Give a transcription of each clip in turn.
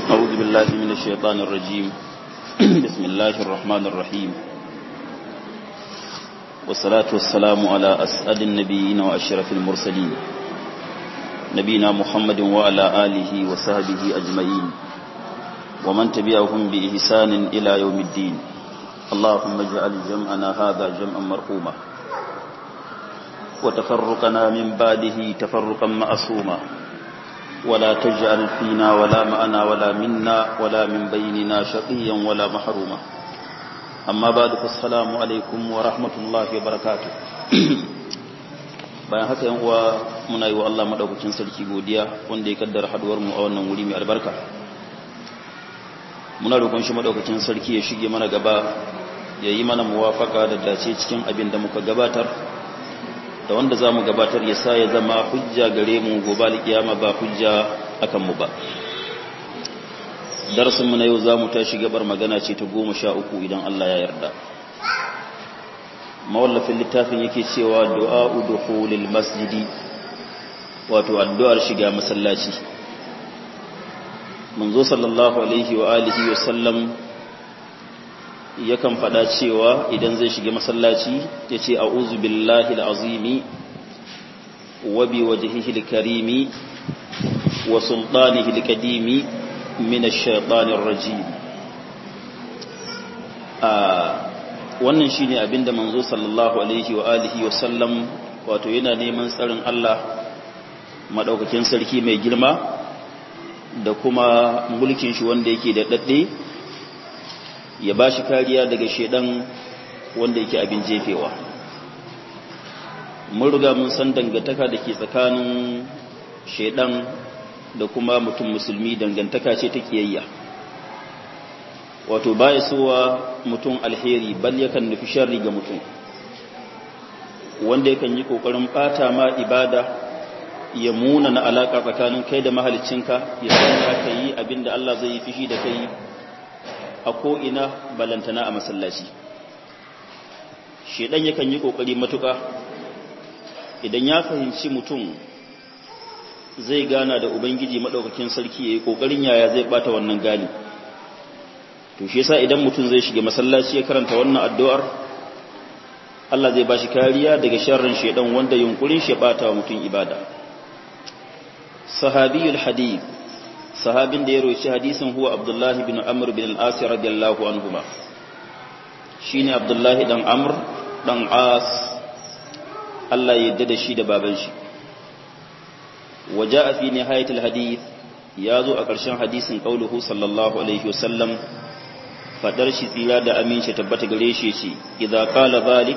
أعوذ بالله من الشيطان الرجيم بسم الله الرحمن الرحيم والصلاة والسلام على أسأل النبيين وأشرف المرسلين نبينا محمد وعلى آله وصحبه أجمعين ومن تبعهم بإحسان إلى يوم الدين اللهم اجعل جمعنا هذا جمعا مرحوما وتفرقنا من بعده تفرقا معصوما ولا تجعل فينا ولا معنا ولا منا ولا من بيننا شقيا ولا محروما أما بعد فالسلام عليكم ورحمة الله وبركاته bayan haka yan uwa muna yi wa Allah madaukakin sarki godiya wanda ya kaddara haduwar mu a wannan wuri mai albarka muna roƙon shi madaukakin sarki ya shige mana gaba ya yi mana muwafaka da dace cikin abin da muka gabatar da wanda za mu gabatar ya sa ya zama hujja gare mu gobe alkiyama ba hujja akan mu ba darasinmu na yau za mu tashi gabar magana ce ta goma sha uku idan Allah ya yarda mawallafin littafin yake cewa du'a'u dukhulil masjidi wato addu'ar shiga masallaci manzo sallallahu alaihi wa alihi wa sallam yakan faɗa cewa idan zai shiga masallaci ya ce a'uzu billahi al'azimi wa bi wajhihi al-karimi wa sultanihi al-qadimi min ash-shaytanir rajim a wannan shine abinda manzo sallallahu alaihi wa alihi wa sallam wato yana neman tsarin Allah madaukakin sarki mai girma da kuma mulkin shi wanda yake da dadde ya ba shi kariya daga shedan wanda yake abin jefewa mun riga mun san dangantaka da ke tsakanin shedan da kuma mutum musulmi dangantaka ce ta kiyayya wato baya sowa mutum alheri bal yakan nufi sharri ga mutum wanda yakan yi kokarin bata ma ibada ya muna na alaka tsakanin kai da mahaliccinka ya sanya ka yi abinda Allah zai yi fishi da kai a ko'ina balantana a masallaci shedan yakan yi ƙoƙari matuƙa idan ya fahimci mutum zai gana da ubangiji maɗaukakin sarki ya yi ƙoƙarin yaya zai ɓata wannan gani to shi yasa idan mutum zai shiga masallaci ya karanta wannan addu'ar Allah zai ba shi kariya daga sharrin shedan wanda yunkurin shi ɓata wa mutum ibada sahabiyul hadith sahabin da ya roci hadisin huwa abdullahi bin amr bin al-as radiyallahu anhuma shine abdullahi dan amr dan as Allah ya yarda da shi da baban shi waja'a fi nihayat al-hadith yazo a ƙarshen hadisin qauluhu sallallahu alaihi wasallam fadar shi tsira da aminci tabbata gare shi ce idza qala zalik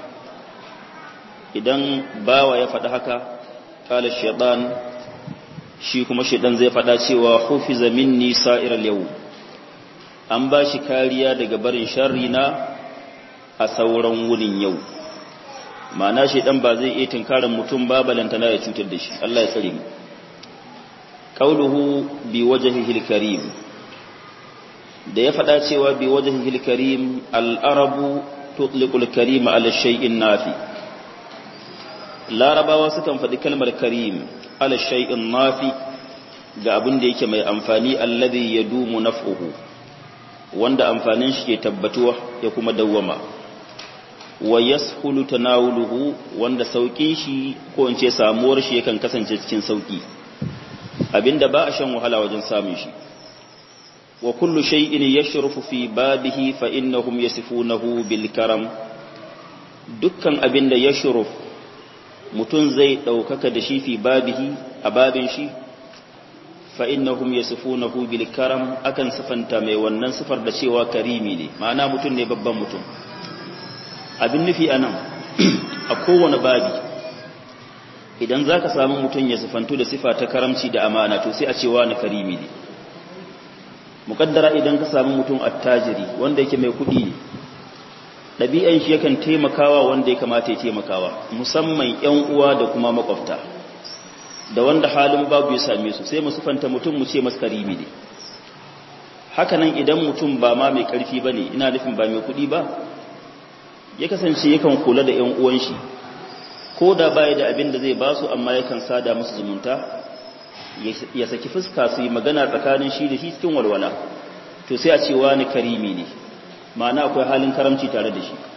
idan bawa ya faɗa haka qala shaytan shi kuma shaidan zai faɗa cewa hufiza minni sa'iral yau an ba shi kariya daga barin sharri na a sauran wurin yau ma'ana shaidan ba zai iya tunkarar mutum ba balantana ya cutar da shi Allah ya tsare mu qauluhu bi wajhihil karim da ya faɗa cewa bi wajhihil karim al-arabu tutliqul karima ala shay'in nafi larabawa sukan faɗi kalmar karim ala shay'in nafi ga abin da yake mai amfani alladhi yadumu naf'uhu wanda amfanin shi ke tabbatuwa ya kuma dawwama wa yashulu tanawuluhu wanda saukin shi ko in ce samuwar shi yakan kasance cikin sauki abinda ba a shan wahala wajen samun shi wa kullu shay'in yashrufu fi babihi fa innahum yasifunahu bil karam dukkan abinda yashruf mutum zai ɗaukaka da shi fi babihi a babin shi fa'innahum ya sufunahu bil karam akan sifanta mai wannan sifar da cewa karimi ne ma'ana mutum ne babban mutum abin nufi a nan a kowane babi idan za ka samu mutum ya sifantu da sifa ta karamci da amana to sai a cewa na karimi ne muƙaddara idan ka samu mutum attajiri wanda yake mai kuɗi ne ɗabi'an shi yakan taimakawa wanda ya kamata ya taimakawa musamman ‘yan uwa da kuma makwabta da wanda halin babu ya same su sai musufanta mutum mu ce masu karimi ne hakanan idan mutum ba ma mai ƙarfi ba ne ina nufin ba mai kuɗi ba ya kasance yakan kula da ‘yan uwan shi ko da baya da abin da zai ba su amma yakan sada musu zumunta ya saki fuska su yi magana tsakanin shi da shi cikin walwala to sai a ce wani karimi ne ma'ana akwai halin karamci tare da shi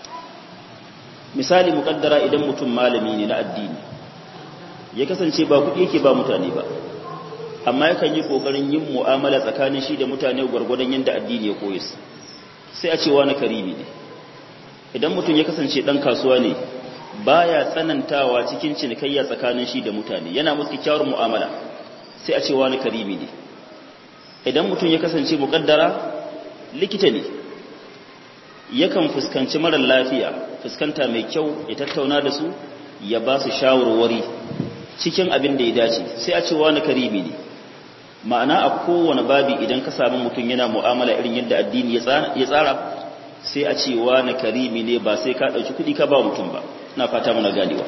misali muƙaddara idan mutum malami ne na addini ya kasance ba kuɗi yake ba mutane ba amma yakan yi ƙoƙarin yin mu'amala tsakanin shi da mutane gwargwadon yadda addini ya koyi su sai a ce wani karimi ne idan mutum ya kasance ɗan kasuwa ne baya tsanantawa cikin cinikayya tsakanin shi da mutane yana musu kyakkyawar mu'amala sai a ce wani karimi ne idan mutum ya kasance muƙaddara likita ne yakan fuskanci marar lafiya fuskanta mai kyau ya tattauna da su ya ba su shawarwari cikin abin da ya dace sai a ce wani karimi ne ma'ana a kowane babi idan ka samu mutum yana mu'amala irin yadda addini ya tsara sai a ce wani karimi ne ba sai ka ɗauki kuɗi ka ba mutum ba na fata muna ganewa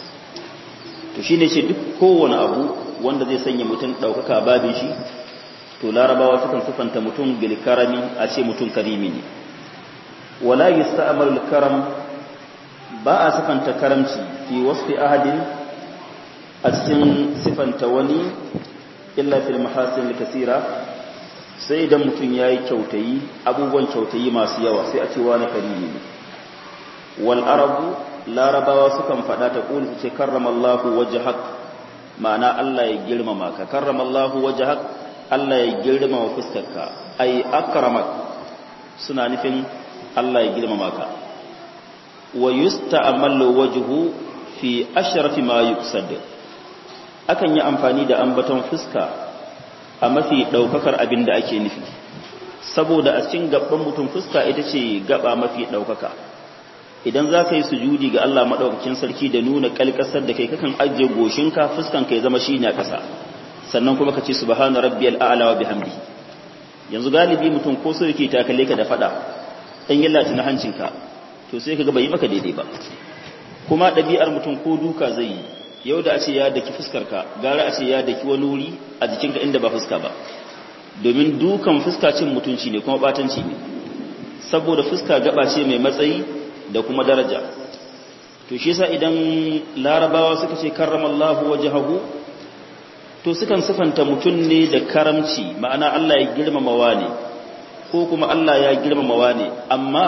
to shi ne ce duk kowane abu wanda zai sanya mutum ɗaukaka babin shi to larabawa sukan sufanta mutum bil karami a ce mutum karimi ne wala yusta'mal karam ba a sifanta karamci fi wasfi ahadin a cikin sifanta wani illa fil mahasin kasira sai idan mutum yayi kyautayi abubuwan kyautayi masu yawa sai a ce wani karimi ne wal arabu larabawa sukan fada ta kulu ce karramallahu wajhak ma'ana Allah ya girmama ka karramallahu wajhak Allah ya girmama fuskarka ai akramak suna nufin Allah ya girmama ka wa yusta'malu wajhu fi ashrafi ma yuqsad akan yi amfani da ambaton fuska a mafi daukakar abin da ake nufi saboda a cikin gaban mutum fuska ita ce gaba mafi daukaka idan za ka yi sujudi ga Allah madaukakin sarki da nuna kalkasar da kai kakan ajiye goshinka fuskan ka ya zama shine a ƙasa sannan kuma ka ce subhana rabbiyal a'la wa bihamdihi yanzu galibi mutum ko so yake takalle ka da fada dan yallata na hancinka to sai kaga bai maka daidai ba kuma ɗabi'ar mutum ko duka zai yi yau da a ce ya daki fuskarka gara a ce ya daki wani wuri a jikinka inda ba fuska ba domin dukan fuska cin mutunci ne kuma batanci ne saboda fuska gaba ce mai matsayi da kuma daraja to shi yasa idan larabawa suka ce karramallahu wajhahu to sukan sifanta mutum ne da karamci ma'ana Allah ya girmamawa ne ko kuma Allah ya girmamawa ne amma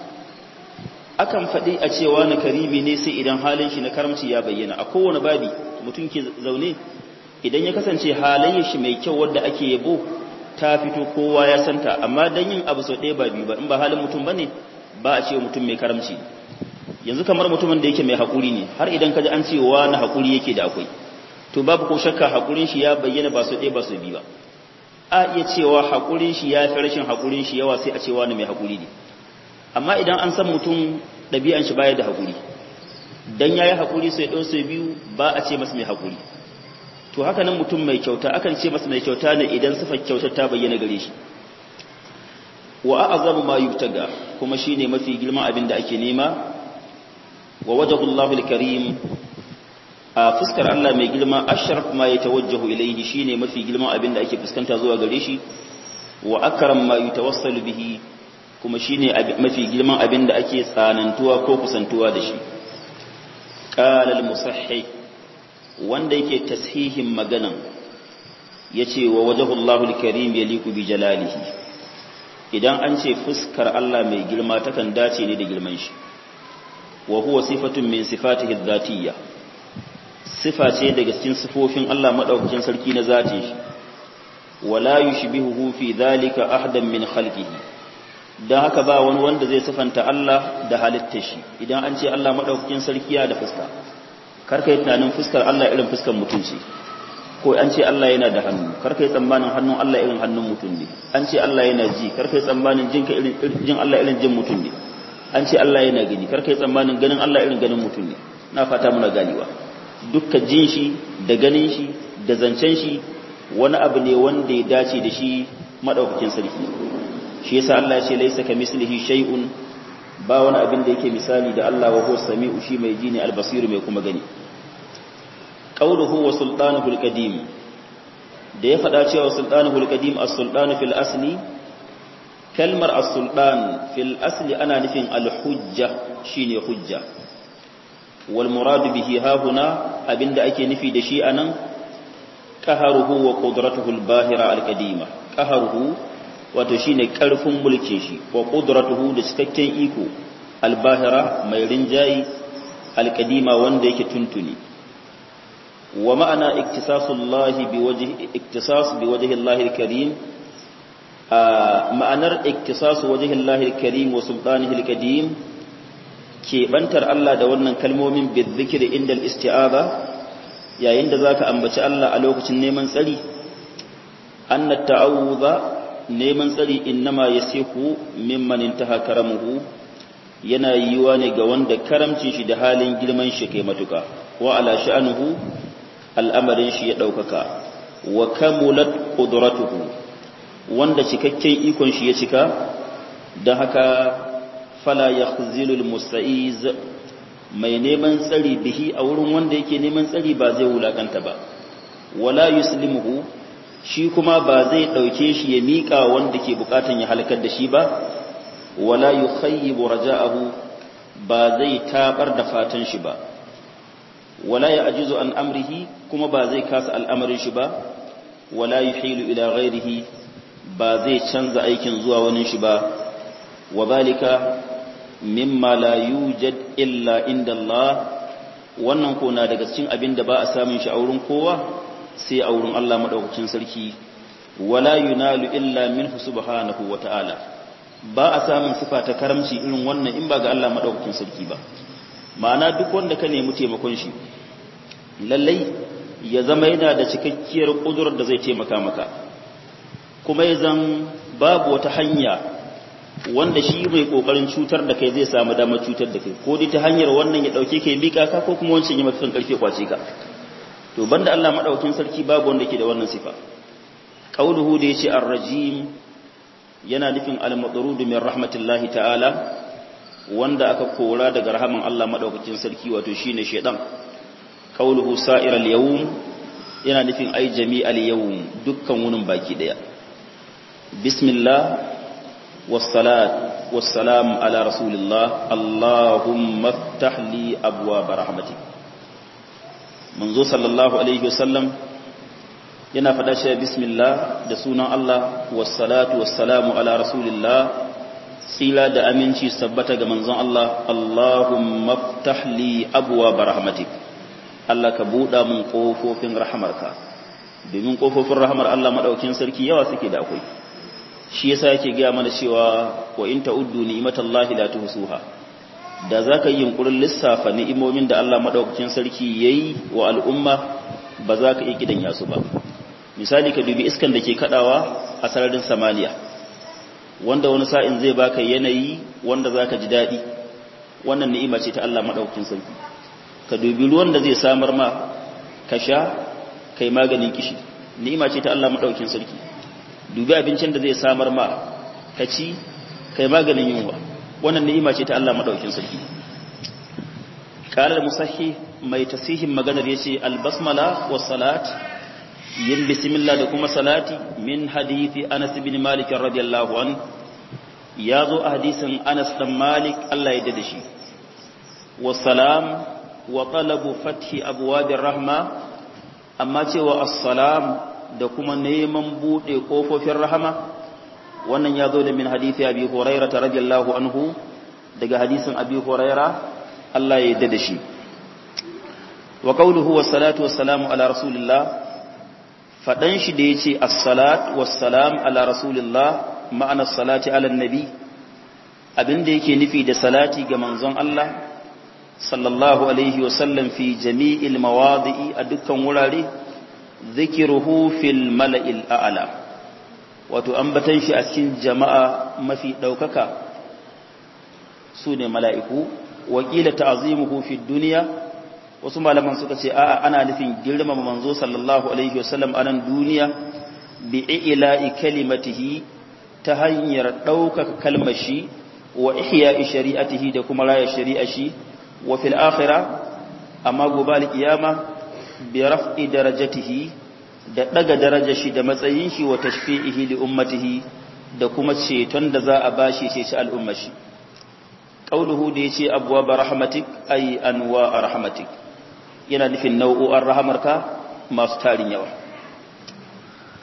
akan faɗi a cewa na karimi ne sai idan halin shi na karamci ya bayyana a kowane babi mutum ke zaune idan ya kasance halayyar shi mai kyau wadda ake yabo ta fito kowa ya santa amma dan yin abu sau ɗaya ba biyu ba in ba halin mutum bane ba a cewa mutum mai karamci yanzu kamar mutumin da yake mai haƙuri ne har idan ka ji an cewa na haƙuri yake da akwai to babu ko shakka haƙurin shi ya bayyana ba sau ɗaya ba sau biyu ba a iya cewa haƙurin shi ya fi rashin haƙurin shi yawa sai a cewa na mai haƙuri ne amma idan an san mutum ɗabi'an shi baya da haƙuri dan yayi haƙuri sai ɗau sai biyu ba a ce masa mai haƙuri to haka nan mutum mai kyauta akan ce masa mai kyauta ne idan sifar kyautar ta bayyana gare shi wa a'zamu ma yubtaga kuma shine mafi girman abin da ake nema wa wajhullahu al-karim a fuskar Allah mai girma ashraf ma yatawajjahu ilayhi shine mafi girman abin da ake fuskanta zuwa gare shi wa akram ma yatawassalu bihi kuma shine mafi girman abin da ake tsanantuwa ko kusantuwa da shi qala al-musahhih wanda yake tashihin maganan yace wa wajhullahu al-karim yaliqu bi jalalihi idan an ce fuskar Allah mai girma takan dace ne da girman shi wa huwa sifatun min sifatihi adh-dhatiyya sifa ce daga cikin sifofin Allah madaukakin sarki na zatin shi wala yushbihuhu fi dhalika ahadan min khalqihi dan haka ba wani wanda zai sifanta Allah da halittar shi idan an ce Allah madaukakin sarki ya da fuska karka yi tunanin fuskar Allah irin fuskar mutum ce ko an ce Allah yana da hannu karka yi tsammanin hannun Allah irin hannun mutum ne an ce Allah yana ji karka yi tsammanin jinka irin jin Allah irin jin mutum ne an ce Allah yana gani karka yi tsammanin ganin Allah irin ganin mutum ne na fata muna ganewa dukkan jin shi da ganin shi da zancen shi wani abu ne wanda ya dace da shi madaukakin sarki shi yasa Allah ya ce laisa kamislihi shay'un ba wani abin da yake misali da Allah wa huwa sami'u shi mai ji ne albasiru mai kuma gani qauluhu wa sultanuhu alqadim da ya fada cewa sultanuhu alqadim as-sultanu fil asli kalmar as-sultan fil asli ana nufin al-hujja shine hujja wal murad bihi ha huna abinda ake nufi da shi anan qaharuhu wa qudratuhu al-bahira al-qadima qaharuhu wato shine karfin mulkin shi wa qudratuhu da cikakken iko al-bahira mai rinjayi al-qadima wanda yake tuntuni wa ma'ana iktisasullahi biwajhi iktisas biwajhi Allah al-karim ma'anar iktisasu wajhi Allah al-karim wa sultanihi al-qadim keɓantar Allah da wannan kalmomin bizikir inda al-isti'aza yayin da zaka ambaci Allah a lokacin neman tsari anna ta'awudha neman tsari innama yasihu mimman intaha karamuhu yana yiwa ne ga wanda karamcin shi da halin girman shi kai matuka wa ala sha'nuhu al'amarin shi ya daukaka wa kamulat qudratuhu wanda cikakken ikon shi ya cika dan haka fala yakhzilul musta'iz mai neman tsari bihi a wurin wanda yake neman tsari ba zai wulakanta ba wala yuslimuhu shi kuma ba zai dauke shi ya mika wanda ke bukatan ya halakar da shi ba wala yukhayyibu raja'ahu ba zai tabar da fatan shi ba wala ya'jizu an amrihi kuma ba zai kasa al'amarin shi ba wala yuhilu ila ghairihi ba zai canza aikin zuwa wani shi ba wa zalika mimma la yujad illa inda Allah wannan ko na daga cikin abin da ba a samun shi a wurin kowa sai a wurin Allah madaukakin sarki wala yunalu illa minhu subhanahu wata'ala ba a samun sifa ta karamci irin wannan in ba ga Allah madaukakin sarki ba ma'ana duk wanda ka nemi taimakon shi lallai ya zama yana da cikakkiyar kudurar da zai taimaka maka kuma ya zan babu wata hanya wanda shi mai kokarin cutar da kai zai samu damar cutar da kai ko dai ta hanyar wannan ya dauke kai bika ka ko kuma wancan ya maka kan karfe kwace ka to banda Allah madaukakin sarki babu wanda ke da wannan sifa qauluhu da yace ar-rajim yana nufin al-madrud min rahmatillahi ta'ala wanda aka kora daga rahaman Allah madaukakin sarki wato shine shedan qauluhu sa'iral yawm yana nufin ai jami'al yawm dukkan wunin baki daya bismillah والصلاة والسلام على رسول الله اللهم افتح لي أبواب رحمتك منذ صلى الله عليه وسلم yana faɗa shi bismillah da sunan Allah wassalatu wassalamu ala rasulillah tsila da aminci sabbata ga manzon Allah Allahumma ftah li abwaab rahmatik Allah ka buɗa mun kofofin rahamarka domin kofofin rahamar Allah madaukin sarki yawa suke da akwai shi yasa yake gaya mana cewa wa in ta'uddu ni'matallahi la tuhsuha da zaka yi yunkurin lissafa ni'imomin da Allah madaukakin sarki yayi wa al'umma ba za ka iya gidan yasu ba misali ka dubi iskan da ke kadawa a sararin samaniya wanda wani sa'in zai baka yanayi wanda zaka ji dadi wannan ni'ima ce ta Allah madaukakin sarki ka dubi ruwan da zai samar ma ka sha kai maganin kishi ni'ima ce ta Allah madaukakin sarki dubi abincin da zai samar ma ka ci kai maganin yunwa wannan ni'ima ce ta Allah madaukin sarki qala musahhi mai tasihin maganar yace albasmala was salat yin bismillah da kuma salati min hadithi Anas ibn Malik radiyallahu an yazo a hadisin Anas dan Malik Allah ya dade shi was salam wa talabu fathi abwabir rahma amma cewa as-salam da kuma neman buɗe ƙofofin rahama wannan ya zo da min hadithi abi huraira ta radiyallahu anhu daga hadisin abi huraira Allah ya yarda da shi wa qawluhu was salatu was salamu ala rasulillah fadan shi da yace as-salat was salam ala rasulillah ma'ana salati ala nabi abinda yake nufi da salati ga manzon Allah sallallahu alaihi wa sallam fi jami'il mawadi'i a dukkan wurare zikiruhu fil mala'il a'ala wato ambatan shi a cikin jama'a mafi ɗaukaka su ne mala'iku wakila ta'azimuhu fi duniya wasu malaman suka ce a'a ana nufin girmama manzo sallallahu alaihi wasallam a nan duniya bi ila'i kalimatihi ta hanyar ɗaukaka kalmar shi wa ihya'i shari'atihi da kuma raya shari'a shi wa fil akhirah amma gobe al-qiyama bi raf'i darajatihi da daga darajar shi da matsayin shi wa tashfi'ihi li ummatihi da kuma ceton da za a bashi ce shi al'ummar shi qauluhu da yace abwaab rahmatik ay anwa rahmatik yana nufin nau'o'an rahamarka masu tarin yawa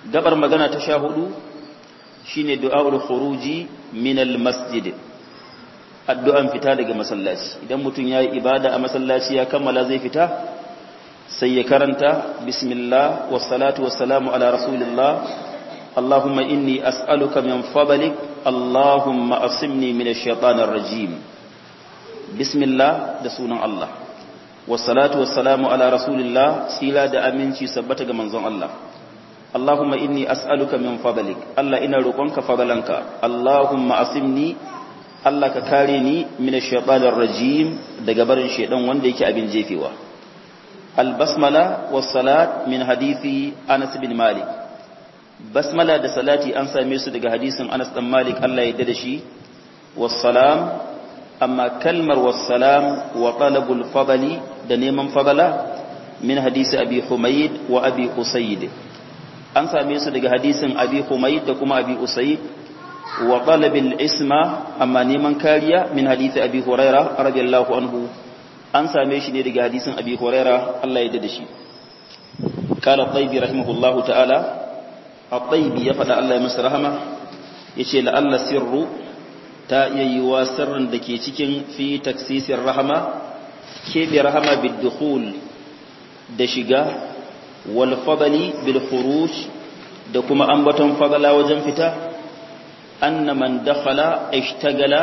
gabar magana ta sha hudu shine du'aul khuruji min al masjid addu'an fita daga masallaci idan mutum yayi ibada a masallaci ya kammala zai fita sai ya karanta bismillah wassalatu wassalamu ala rasulillah allahumma inni as'aluka min fadlik allahumma asimni min ash-shaytanir rajim bismillah da sunan Allah wassalatu wassalamu ala rasulillah sila da aminci sabbata ga manzon Allah Allahumma inni as'aluka min fadlik Allah ina roƙonka fadlanka Allahumma asimni Allah ka kare ni min ash-shaytanir rajim daga barin shedan wanda yake abin jefewa al-basmala was-salat min hadisi Anas bin Malik basmala da salati an same su daga hadisin Anas dan Malik Allah ya yarda da shi was-salam amma kalmar was-salam wa talabul fadli da neman fadala min hadisi Abi Humayd wa Abi Usayd an same su daga hadisin abi humayd da kuma abi usayd wa talabil isma amma neman kariya min hadisi abi huraira radiyallahu anhu an same shi ne daga hadisin abi huraira Allah ya dade shi kala tayyibi rahimahullahu ta'ala at-tayyibi ya fada Allah ya masa rahama yace la Allah sirru ta yayyuwa sirrin da ke cikin fi taksisir rahama kebe rahama bid dukhul da shiga والفضل بالخروج da kuma ambaton fadala wajen fita anna man dakhala ishtagala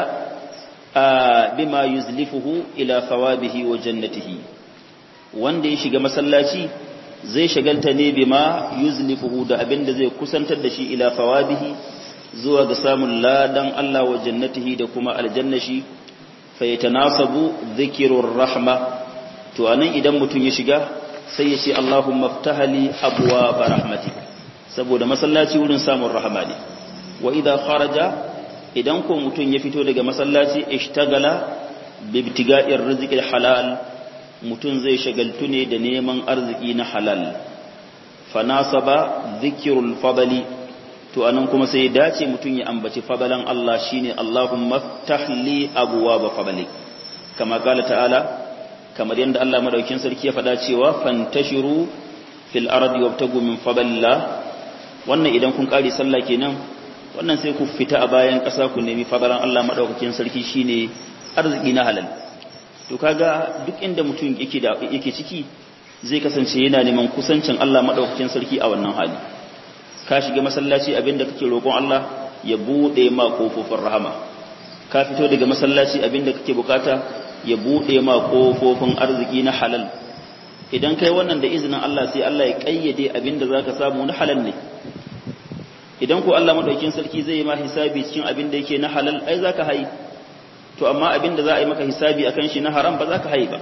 bima yuzlifuhu ila thawabihi wa jannatihi wanda ya shiga masallaci zai shagalta ne bima yuzlifuhu da abinda zai kusantar da shi ila thawabihi zuwa ga samun ladan Allah wa jannatihi da kuma aljannashi fa yatanasabu dhikrur rahma to anan idan mutun ya shiga sai ya ce Allahumma ftahali abwaaba rahmatik saboda masallaci wurin samun rahama ne wa idza kharaja idan ko mutun ya fito daga masallaci ishtagala bibtiga'ir rizqil halal mutun zai shagaltu ne da neman arziki na halal fanasaba dhikrul fadli to anan kuma sai dace mutun ya ambaci fadalan Allah shine Allahumma ftahli abwaaba fadlik kama qala ta'ala kamar yadda Allah madaukin sarki ya faɗa cewa fantashiru fil ardi wabtagu min fadlillah wannan idan kun kare sallah kenan wannan sai ku fita a bayan ƙasa ku nemi fadalan Allah madaukakin sarki shine arziki na halal to kaga duk inda mutum yake da yake ciki zai kasance yana neman kusancin Allah madaukakin sarki a wannan hali ka shiga masallaci abinda kake roƙon Allah ya bude ma kofofin rahama ka fito daga masallaci abinda kake bukata ya buɗe ma ƙofofin arziki na halal idan kai wannan da izinin Allah sai Allah ya ƙayyade abin da za ka samu na halal ne idan ko Allah maɗaukin sarki zai yi ma hisabi cikin abin da yake na halal ai za ka hai to amma abin da za a yi maka hisabi akan shi na haram ba za ka hai ba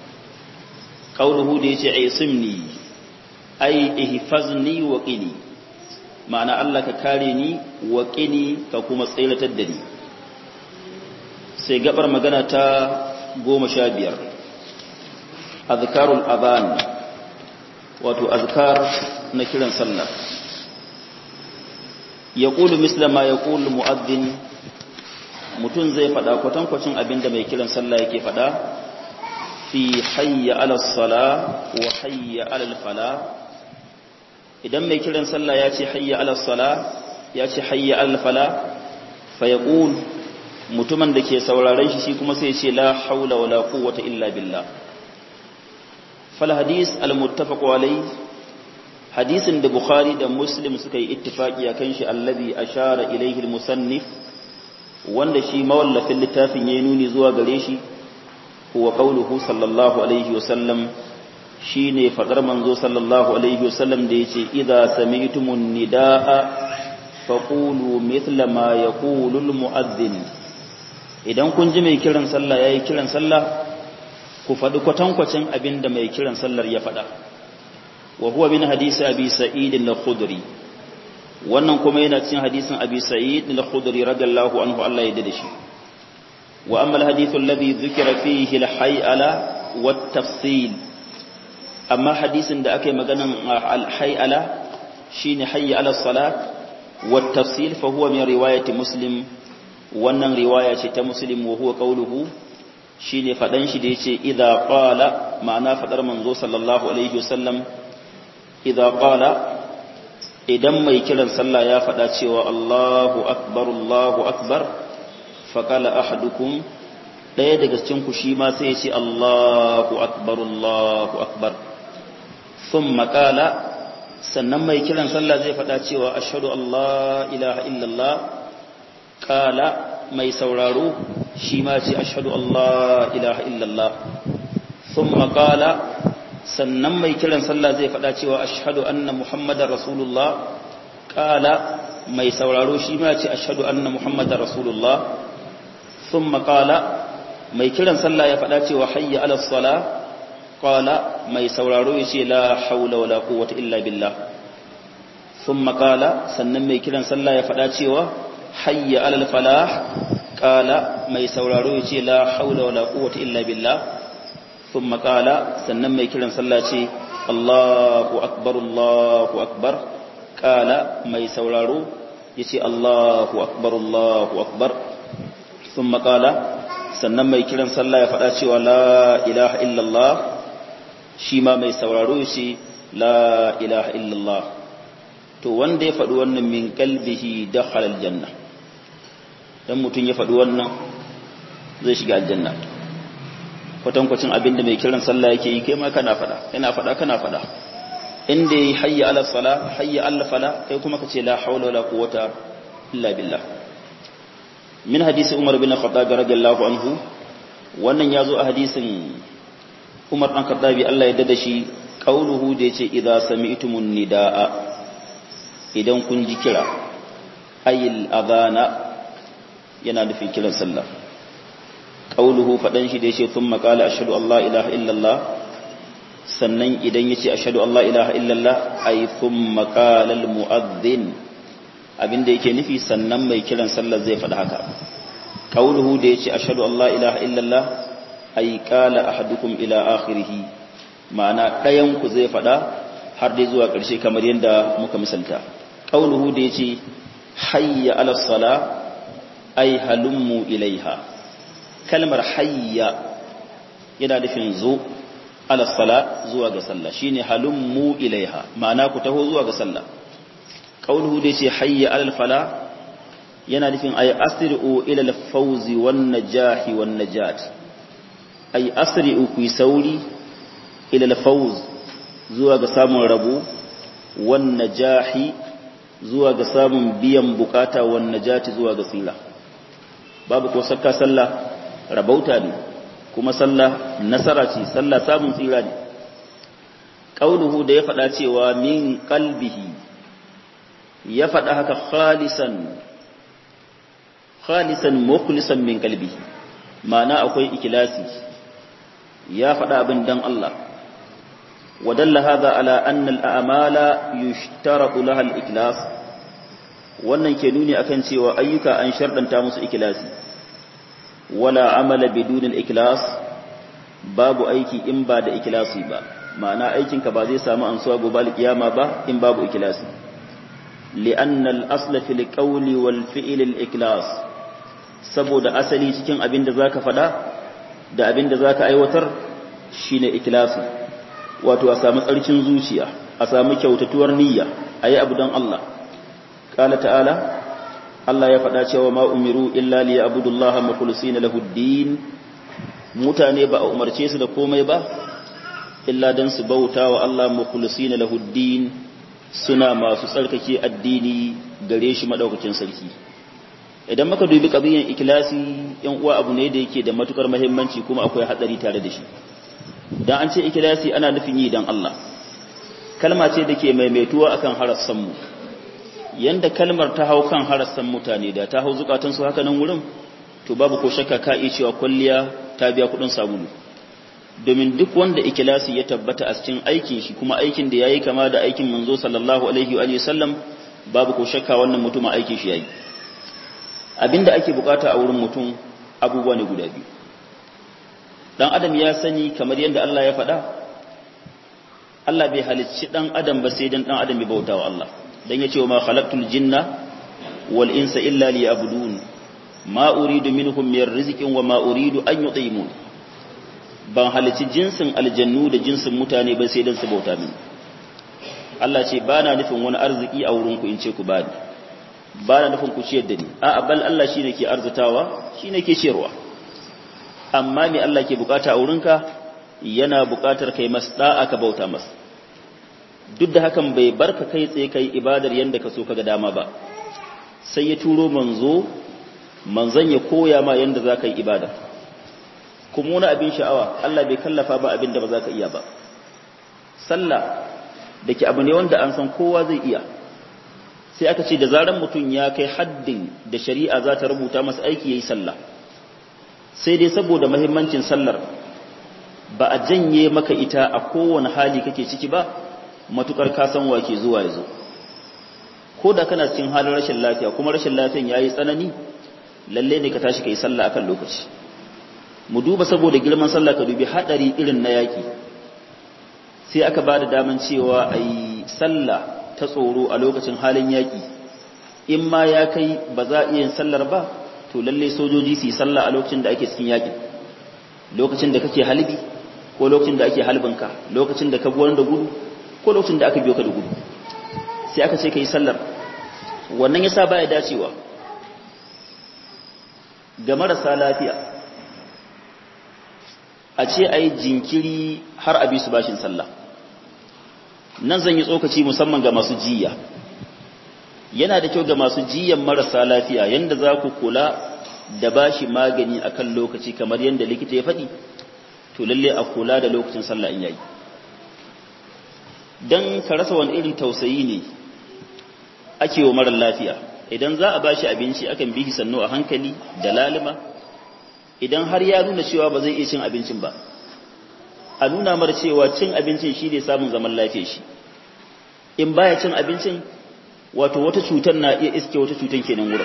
ƙauluhu da ya ce ai simni ai ihfazni wa qini ma'ana Allah ka kare ni wa qini ka kuma tsailatar da ni sai gabar magana ta goma sha biyar azkarul adhan wato azkar na kiran sallah yaqulu misla ma yaqulu muaddin mutun zai fada kwatankwacin abinda mai kiran sallah yake fada fi hayya ala salah wa hayya ala fala idan mai kiran sallah ya ce hayya ala salah ya ce hayya ala fala fa yaqul mutumin da ke sauraron shi shi kuma sai ce la haula wala quwwata illa billah fal hadis al muttafaq alai hadisin da bukhari da muslim suka yi ittifaki akan shi allazi ashara ilayhi al musannif wanda shi mawallafin littafin yayi nuni zuwa gare shi huwa qauluhu sallallahu alaihi wasallam shine fadar manzo sallallahu alaihi wasallam da yace idza sami'tumun nidaa faqulu mithla ma yaqulu al muadhdhin idan kun ji mai kiran sallah yayi kiran sallah ku faɗi kwatankwacin abin da mai kiran sallar ya faɗa wa huwa min hadisi abi sa'id al-khudri wannan kuma yana cikin hadisin abi sa'id al-khudri radiyallahu anhu Allah ya dade shi wa amma al-hadith alladhi dhukira fihi al-hay'ala wa tafsil amma hadisin da aka yi maganan al-hay'ala shine hayya ala salat wa tafsil fa huwa min riwayati muslim wannan riwaya ce ta muslim wa huwa qauluhu shine fadan shi da yace idza qala ma'ana fadar manzo sallallahu alaihi wasallam idza qala idan mai kiran sallah ya faɗa cewa Allahu akbar Allahu akbar faqala ahadukum ɗaya daga cikin ku shi ma sai ya ce Allahu akbar Allahu akbar thumma qala sannan mai kiran sallah zai faɗa cewa ashhadu Allah ilaha illallah qala mai sauraro shi ma ce ashhadu Allah ilaha illallah thumma qala sannan mai kiran sallah zai faɗa cewa ashhadu anna muhammadar rasulullah qala mai sauraro shi ma ce ashhadu anna muhammadar rasulullah thumma qala mai kiran sallah ya faɗa cewa hayya ala salah qala mai sauraro yace la haula wala quwwata illa billah thumma qala sannan mai kiran sallah ya faɗa cewa hayya ala falah qala mai sauraro yace la haula wala quwwata illa billah thumma qala sannan mai kiran sallah ce Allahu akbar Allahu akbar qala mai sauraro yace Allahu akbar Allahu akbar thumma qala sannan mai kiran sallah ya faɗa cewa la ilaha illallah shi ma mai sauraro shi la ilaha illallah to wanda ya faɗi wannan min kalbihi dakhala aljanna dan mutun ya faɗi wannan zai shiga aljanna kwatankwacin abin da mai kiran sallah yake yi kai ma kana faɗa yana faɗa kana faɗa inda yi hayya ala sala hayya ala fala kai kuma ka ce la haula wala quwwata illa billah min hadisi umar bin khattab radiyallahu anhu wannan yazo a hadisin umar dan khattabi Allah ya dada shi qauluhu da yace idza sami'tumun nidaa idan kun ji kira ayil adana yana nufin kiran sallah qauluhu fadan shi da yace thumma qala ashhadu an la ilaha illallah sannan idan yace ashhadu an la ilaha illallah ay thumma qala al muadhdhin abinda yake nufi sannan mai kiran sallar zai faɗi haka qauluhu da yace ashhadu an la ilaha illallah ay qala ahadukum ila akhirih ma'ana ɗayan ku zai faɗa har dai zuwa ƙarshe kamar yadda muka misalta qauluhu da yace hayya ala sala ay halummu ilaiha kalmar hayya yana nufin zo ala sala zuwa ga sallah shine halummu ilaiha ma'ana ku taho zuwa ga sallah qauluhu da yace hayya alal fala yana nufin ay asri'u ila al-fawz wan najahi wan najat ay asri'u ku sauri ila al-fawz zuwa ga samun rabo wan najahi zuwa ga samun biyan bukata wan najati zuwa ga tsira babu ko sakka sallah rabauta ne kuma sallah nasara ce sallah samun tsira ne qauluhu da ya faɗa cewa min qalbihi ya faɗa haka khalisan khalisan mukhlisan min qalbihi ma'ana akwai ikhlasi ya faɗa abin dan Allah ودل هذا على أن الأعمال يشترط لها الإخلاص wannan ke nuni akan cewa ayyuka an sharɗanta musu ikhlasi wala amala bidun al-ikhlas babu aiki in ba da ikhlasi ba ma'ana aikinka ba zai samu ansuwa gobe al-kiyama ba in babu ikhlasi li'anna al-asla fil qawli wal fi'l al-ikhlas saboda asali cikin abin da zaka faɗa da abin da zaka aiwatar shine ikhlasi wato a samu tsarkin zuciya a samu kyautatuwar niyya ayi abu don Allah qala ta'ala Allah ya faɗa cewa ma umiru illa li ya'budullaha mukhlisina lahu ad-din mutane ba a umarce su da komai ba illa dan su bauta wa Allah mukhlisina lahu ad-din suna masu tsarkake addini gare shi madaukakin sarki idan muka dubi qadiyan ikhlasi yan uwa abu ne da yake da matukar muhimmanci kuma akwai hatsari tare da shi dan an ce ikhlasi ana nufin yi dan Allah kalma ce da ke maimaituwa akan harassan mu yanda kalmar ta hau kan harassan mutane da ta hau zukatan su haka nan wurin to babu ko shakka ka iya cewa kulliya ta biya kudin sabulu domin duk wanda ikhlasi ya tabbata a cikin aikin shi kuma aikin da yayi kama da aikin manzo sallallahu alaihi wa sallam babu ko shakka wannan mutum aikin shi yayi abinda ake bukata a wurin mutum abubuwa ne guda biyu dan adam ya sani kamar yadda Allah ya faɗa Allah bai halicci dan adam ba sai dan dan adam ya bauta wa Allah dan ya ce wa ma khalaqtul jinna wal insa illa liya'budun ma uridu minhum min rizqin wa ma uridu an yut'imun ban halicci jinsin aljannu da jinsin mutane ba sai dan su bauta mini Allah ce ba na nufin wani arziki a wurinku in ce ku ba ni ba na nufin ku ciyar da ni a bal Allah shi ne ke arzitawa shi ne ke ciyarwa amma me Allah ke bukata a wurinka yana bukatar kai mas da'a ka bauta mas duk da hakan bai barka kai tsaye kai ibadar yanda ka so kaga dama ba sai ya turo manzo manzon ya koya ma yanda za ka yi ibada kuma wani abin sha'awa Allah bai kallafa ba abin da ba za ka iya ba sallah da ke abu ne wanda an san kowa zai iya sai aka ce da zaran mutum ya kai haddin da shari'a za ta rubuta masa aiki ya yi sallah sai dai saboda mahimmancin sallar ba a janye maka ita a kowane hali kake ciki ba matukar kasan wake zuwa ya zo ko da kana cikin halin rashin lafiya kuma rashin lafiyan ya yi tsanani lalle ne ka tashi ka yi sallah akan lokaci mu duba saboda girman sallah ka dubi haɗari irin na yaƙi sai aka ba da daman cewa a yi sallah ta tsoro a lokacin halin yaƙi in ma ya kai ba za a iya yin sallar ba to lalle sojoji su yi sallah a lokacin da ake cikin yaƙin lokacin da kake halbi ko lokacin da ake halbinka lokacin da ka buwar da gudu ko lokacin da aka biyo ka da gudu sai aka ce ka yi sallar wannan ya sa baya dacewa ga marasa lafiya a ce a yi jinkiri har a bi su bashin sallah nan zan yi tsokaci musamman ga masu jiya yana da kyau ga masu jiyan marasa lafiya yadda za ku kula da bashi magani akan lokaci kamar yadda likita ya faɗi to lalle a kula da lokacin sallah in yayi dan ka rasa wani irin tausayi ne ake wa mara lafiya idan za a bashi abinci akan bi sannu a hankali da lalima idan har ya nuna cewa ba zai iya cin abincin ba a nuna mara cewa cin abincin shi ne samun zaman lafiya shi in baya cin abincin wato wata cutar na iya iske wata cutar kenan wurin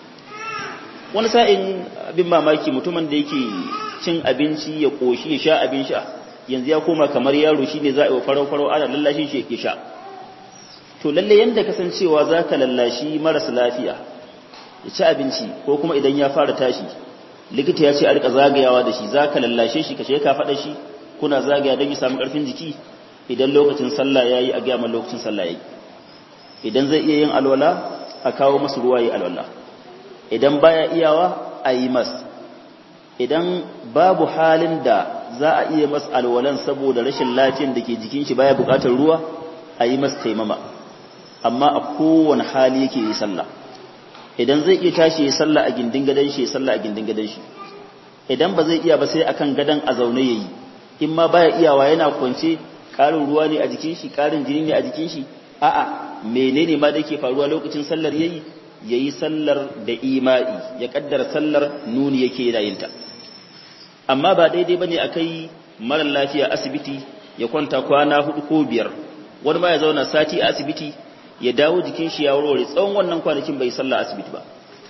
wani sa'in abin mamaki mutumin da yake cin abinci ya koshi ya sha abin sha yanzu ya koma kamar yaro shi ne za a yi wa farau-farau ana lallashin shi ya sha to lalle yanda kasancewa za ka lallashi marasa lafiya ya ci abinci ko kuma idan ya fara tashi likita ya ce a rika zagayawa da shi za ka lallashe shi ka ce ka faɗa shi kuna zagaya don ya samu ƙarfin jiki idan lokacin sallah ya yi a gaya lokacin sallah ya yi idan zai iya yin alwala a kawo masu ruwa yi alwala idan baya iyawa a yi mas idan babu halin da za a iya mas alwalan saboda rashin lafiyan da ke jikin shi baya buƙatar ruwa a yi mas taimama amma a kowane hali yake yi sallah idan zai iya tashi ya sallah a gindin gadon shi ya sallah a gindin gadon shi idan ba zai iya ba sai akan gadon a zaune yayi in ma baya iyawa yana kwance karin ruwa ne a jikin shi karin jini ne a jikin shi a'a menene ma da yake faruwa lokacin sallar yayi yayi sallar da ima'i ya kaddara sallar nuni yake yin ta amma ba daidai bane akai mara lafiya asibiti ya kwanta kwana hudu ko biyar wani ma ya zauna sati a asibiti ya dawo jikin shi ya warware tsawon wannan kwanakin bai sallah asibiti ba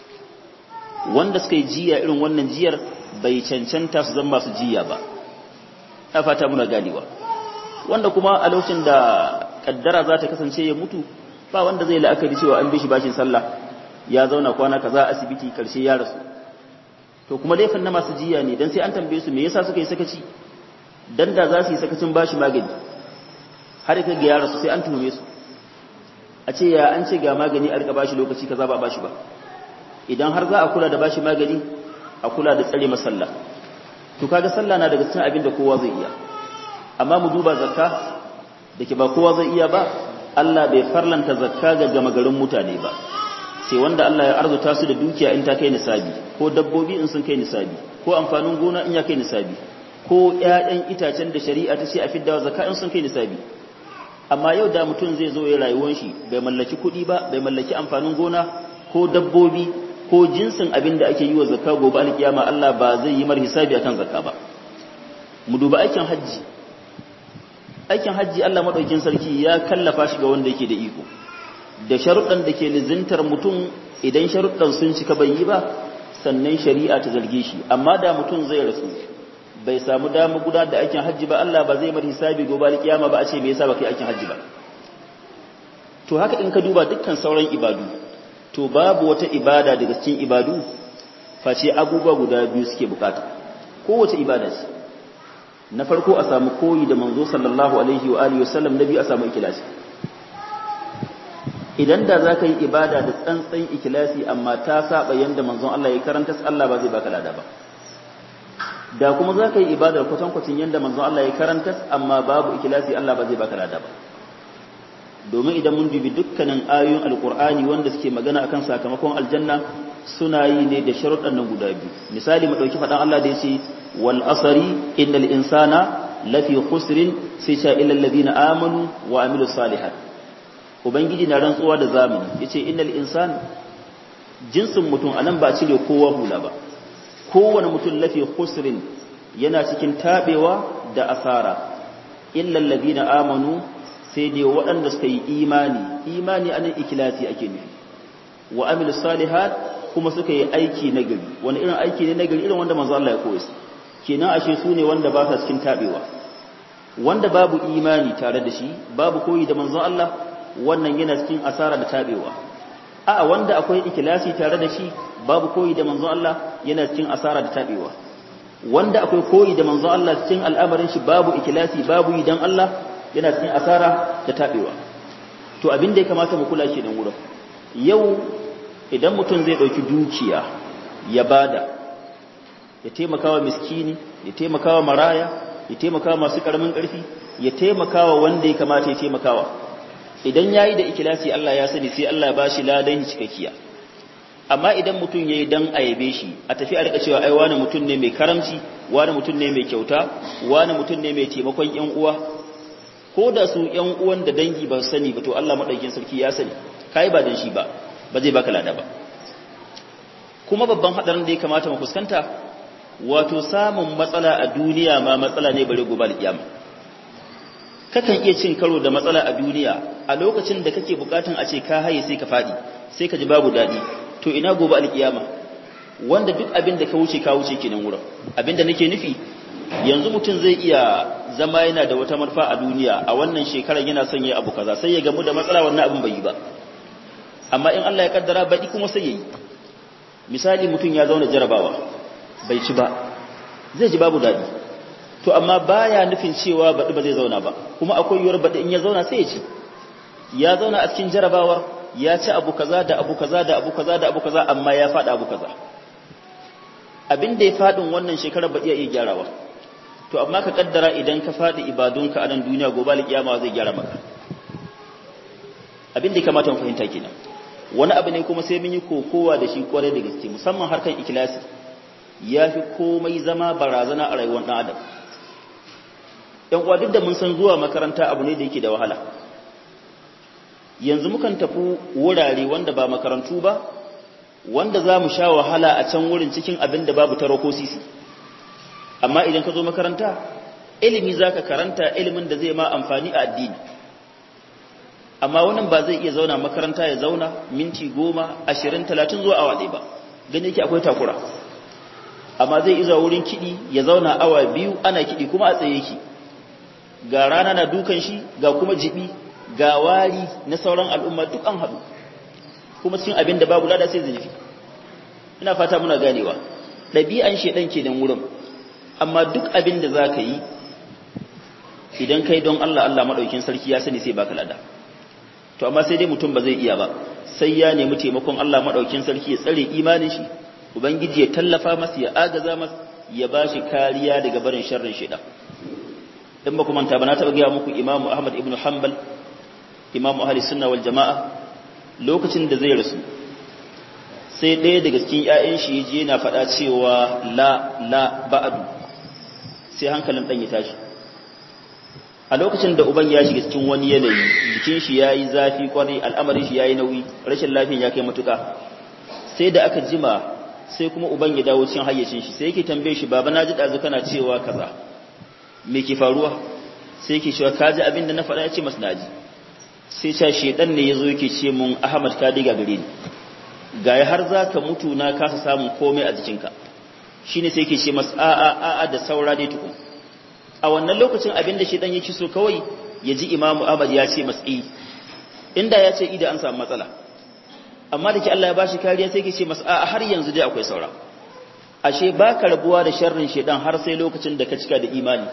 wanda suka yi jiya irin wannan jiyar bai cancanta su zama masu jiya ba ta fata muna ganewa wanda kuma a lokacin da kaddara za ta kasance ya mutu ba wanda zai la'akari cewa an bi shi bashin sallah ya zauna kwana kaza asibiti karshe ya rasu to kuma laifin na masu jiya ne dan sai an tambaye su me yasa suka yi sakaci dan da za su yi sakacin bashi magani har ka ga ya rasu sai an tuhume su a ce ya an ce ga magani a rika bashi lokaci kaza ba bashi ba idan har za a kula da bashi magani a kula da tsare masalla to kaga sallah na daga cikin abin da kowa zai iya amma mu duba zakka dake ba kowa zai iya ba Allah bai farlanta zakka ga gama garin mutane ba sai wanda Allah ya arzuta su da dukiya in ta kai nisabi ko dabbobi in sun kai nisabi ko amfanin gona in ya kai nisabi ko ƴaƴan itacen da shari'a ta ce a fidda zakka in sun kai nisabi amma yau da mutum zai zo ya rayuwar shi bai mallaki kuɗi ba bai mallaki amfanin gona ko dabbobi ko jinsin abin da ake yi wa zakka gobe alkiyama Allah ba zai yi mar hisabi akan zakka ba mu duba aikin hajji aikin hajji Allah madaukin sarki ya kallafa shi ga wanda yake da iko da sharuɗan da ke lizintar mutum idan sharuɗan sun cika bai yi ba sannan shari'a ta zarge shi amma da mutum zai rasu bai samu dama guda da aikin hajji ba Allah ba zai mar hisabi gobe alkiyama ba a ce me yasa ba kai aikin hajji ba to haka in ka duba dukkan sauran ibadu to babu wata ibada daga cikin ibadu face abubuwa guda biyu suke bukata kowace ibada ce na farko a samu koyi da manzo sallallahu alaihi wa alihi wasallam na biyu a samu ikhlasi idan da za ka yi ibada da tsantsan ikilasi amma ta saba yadda manzon Allah ya karanta Allah ba zai baka lada ba da kuma za ka yi ibadar kwatankwacin yadda manzon Allah ya karanta amma babu ikilasi Allah ba zai baka lada ba domin idan mun dubi dukkanin ayoyin alkur'ani wanda suke magana akan sakamakon aljanna suna yi ne da sharuɗan nan guda biyu misali mu ɗauki faɗan Allah da ya ce wal asari innal insana lafi khusrin sai sha illal ladina amanu wa amilus salihat ubangiji na rantsuwa da zamani yace innal insan jinsin mutum anan ba cire kowa hula ba kowane mutum lafi khusrin yana cikin tabewa da asara illal ladina amanu sai dai waɗanda suka yi imani imani anan ikilasi ake nufi wa amilus salihat kuma suka yi aiki nagari wani irin aiki ne nagari irin wanda manzo Allah ya koya kenan ashe su ne wanda ba sa cikin tabewa wanda babu imani tare da shi babu koyi da manzon Allah wannan yana cikin asara da tabewa a wanda akwai ikhlasi tare da shi babu koyi da manzon Allah yana cikin asara da tabewa wanda akwai koyi da manzon Allah cikin al'amarin shi babu ikhlasi babu yi dan Allah yana cikin asara da tabewa to abin da ya kamata mu kula shi dan wurin yau idan mutum zai dauki dukiya ya bada ya taimakawa miskini ya taimakawa maraya ya taimakawa masu karamin karfi ya taimakawa wanda ya kamata ya taimakawa idan yayi da ikilasi Allah ya sani sai Allah ya bashi ladan cikakkiya amma idan mutum yayi dan ayabe shi a tafi a rika cewa ai wani mutum ne mai karamci wani mutum ne mai kyauta wani mutum ne mai taimakon yan uwa ko da su yan uwan da dangi ba su sani ba to Allah madaukakin sarki ya sani kai ba dan shi ba ba zai baka lada ba kuma babban hadarin da ya kamata mu fuskanta wato samun matsala a duniya ma matsala ne bare gobe alkiyama kakan iya cin karo da matsala a duniya a lokacin da kake bukatun a ce ka haye sai ka fadi sai ka ji babu dadi to ina gobe alkiyama wanda duk abin da ka wuce ka wuce kenan wurin abin da nake nufi yanzu mutum zai iya zama yana da wata marfa a duniya a wannan shekarar yana son ya abu kaza sai ya gamu da matsala wannan abin bai yi ba amma in Allah ya kaddara baɗi kuma sai yayi misali mutum ya zauna jarabawa bai ci ba zai ji babu daɗi to amma baya nufin cewa baɗi ba zai zauna ba kuma akwai yiwuwar baɗi in ya zauna sai ya ci ya zauna a cikin jarabawar ya ci abu kaza da abu kaza da abu kaza da abu kaza amma ya faɗa abu kaza abin da ya faɗin wannan shekarar ba iya iya gyarawa to amma ka kaddara idan ka faɗi ibadunka a nan duniya gobe alƙiyama zai gyara maka abin da ya kamata mu fahimta kenan wani abu ne kuma sai mun yi kokowa da shi kwarai da gaske musamman harkan ikilasi ya fi komai zama barazana a rayuwar ɗan adam ‘yan uwa duk da mun san zuwa makaranta abu ne da yake da wahala yanzu mukan tafi wurare wanda ba makarantu ba wanda za mu sha wahala a can wurin cikin abin da babu taro ko sisi amma idan ka zo makaranta ilimi za ka karanta ilimin da zai ma amfani a addini amma wannan ba zai iya zauna makaranta ya zauna minti goma ashirin talatin zuwa awa ɗaya ba gani yake akwai takura amma zai iza wurin kiɗi ya zauna awa biyu ana kiɗi kuma a tsaye yake ga rana na dukan shi ga kuma jibi ga wari na sauran al'umma duk an haɗu kuma cikin abin da babu lada sai zunufi ina fata muna ganewa ɗabi'an shedan ke nan wurin amma duk abin da za ka yi idan kai don Allah Allah maɗaukin sarki ya sani sai baka lada to amma sai dai mutum ba zai iya ba sai ya nemi taimakon Allah maɗaukin sarki ya tsare imanin shi ubangiji ya tallafa masa ya agaza masa ya bashi kariya daga barin sharrin shaitan in ba ku manta ba na taɓa gaya muku imamu ahmad ibn hanbal imamu ahli sunna wal jama'a lokacin da zai rasu sai ɗaya daga cikin ƴaƴan shi je yana faɗa cewa la la ba'du sai hankalin ɗan ya tashi a lokacin da uban ya shiga cikin wani yanayi jikin shi yayi zafi kwarai al'amarin shi yayi nauyi rashin lafiyan ya kai matuka sai da aka jima sai kuma uban ya dawo cikin hayyacin shi sai yake tambaye shi baba naji dazu kana cewa kaza me ke faruwa sai yake cewa kaji abin da na faɗa ya ce masa naji sai cha shedan ne yazo yake ce mun Ahmad ka diga gare ni gaya har zaka mutu na kasa samun komai a jikinka shine sai yake ce masa a a a da saura dai tukun a wannan lokacin abin da shedan yake so kawai ya ji Imam Ahmad ya ce masa eh inda ya ce ida an samu matsala amma da ke Allah ya bashi kariya sai ke ce masa a har yanzu dai akwai saura ashe baka rabuwa da sharrin shedan har sai lokacin da ka cika da imani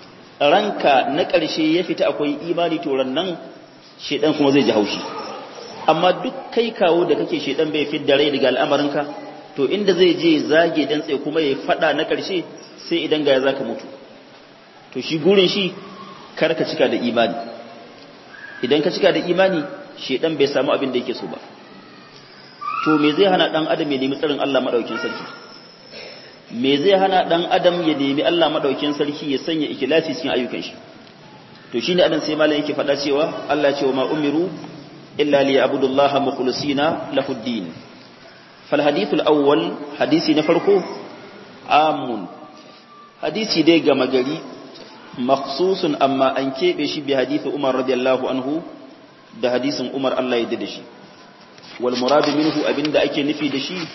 ranka na ƙarshe ya fita akwai imani to nan shedan kuma zai ji haushi amma duk kai kawo da kake shedan bai fidda rai daga al'amarinka to inda zai je zage dantse kuma ya fada na karshe sai idan ga ya zaka mutu to shi gurin shi kar ka cika da imani idan ka cika da imani shedan bai samu abin da yake so ba to me zai hana dan adam ya nemi tsarin Allah madaukin sarki me zai hana dan adam ya nemi Allah madaukin sarki ya sanya ikhlasi cikin ayyukan shi to shine adan sai malam yake faɗa cewa Allah ya ce wa ma umiru illa liya'budullaha mukhlisina lahu ad-din fal hadithul awwal hadisi na farko amun hadisi dai ga magari makhsusun amma an kebe shi bi hadisi Umar radiyallahu anhu da hadisin Umar Allah ya da shi wal murad minhu abinda ake nufi da shi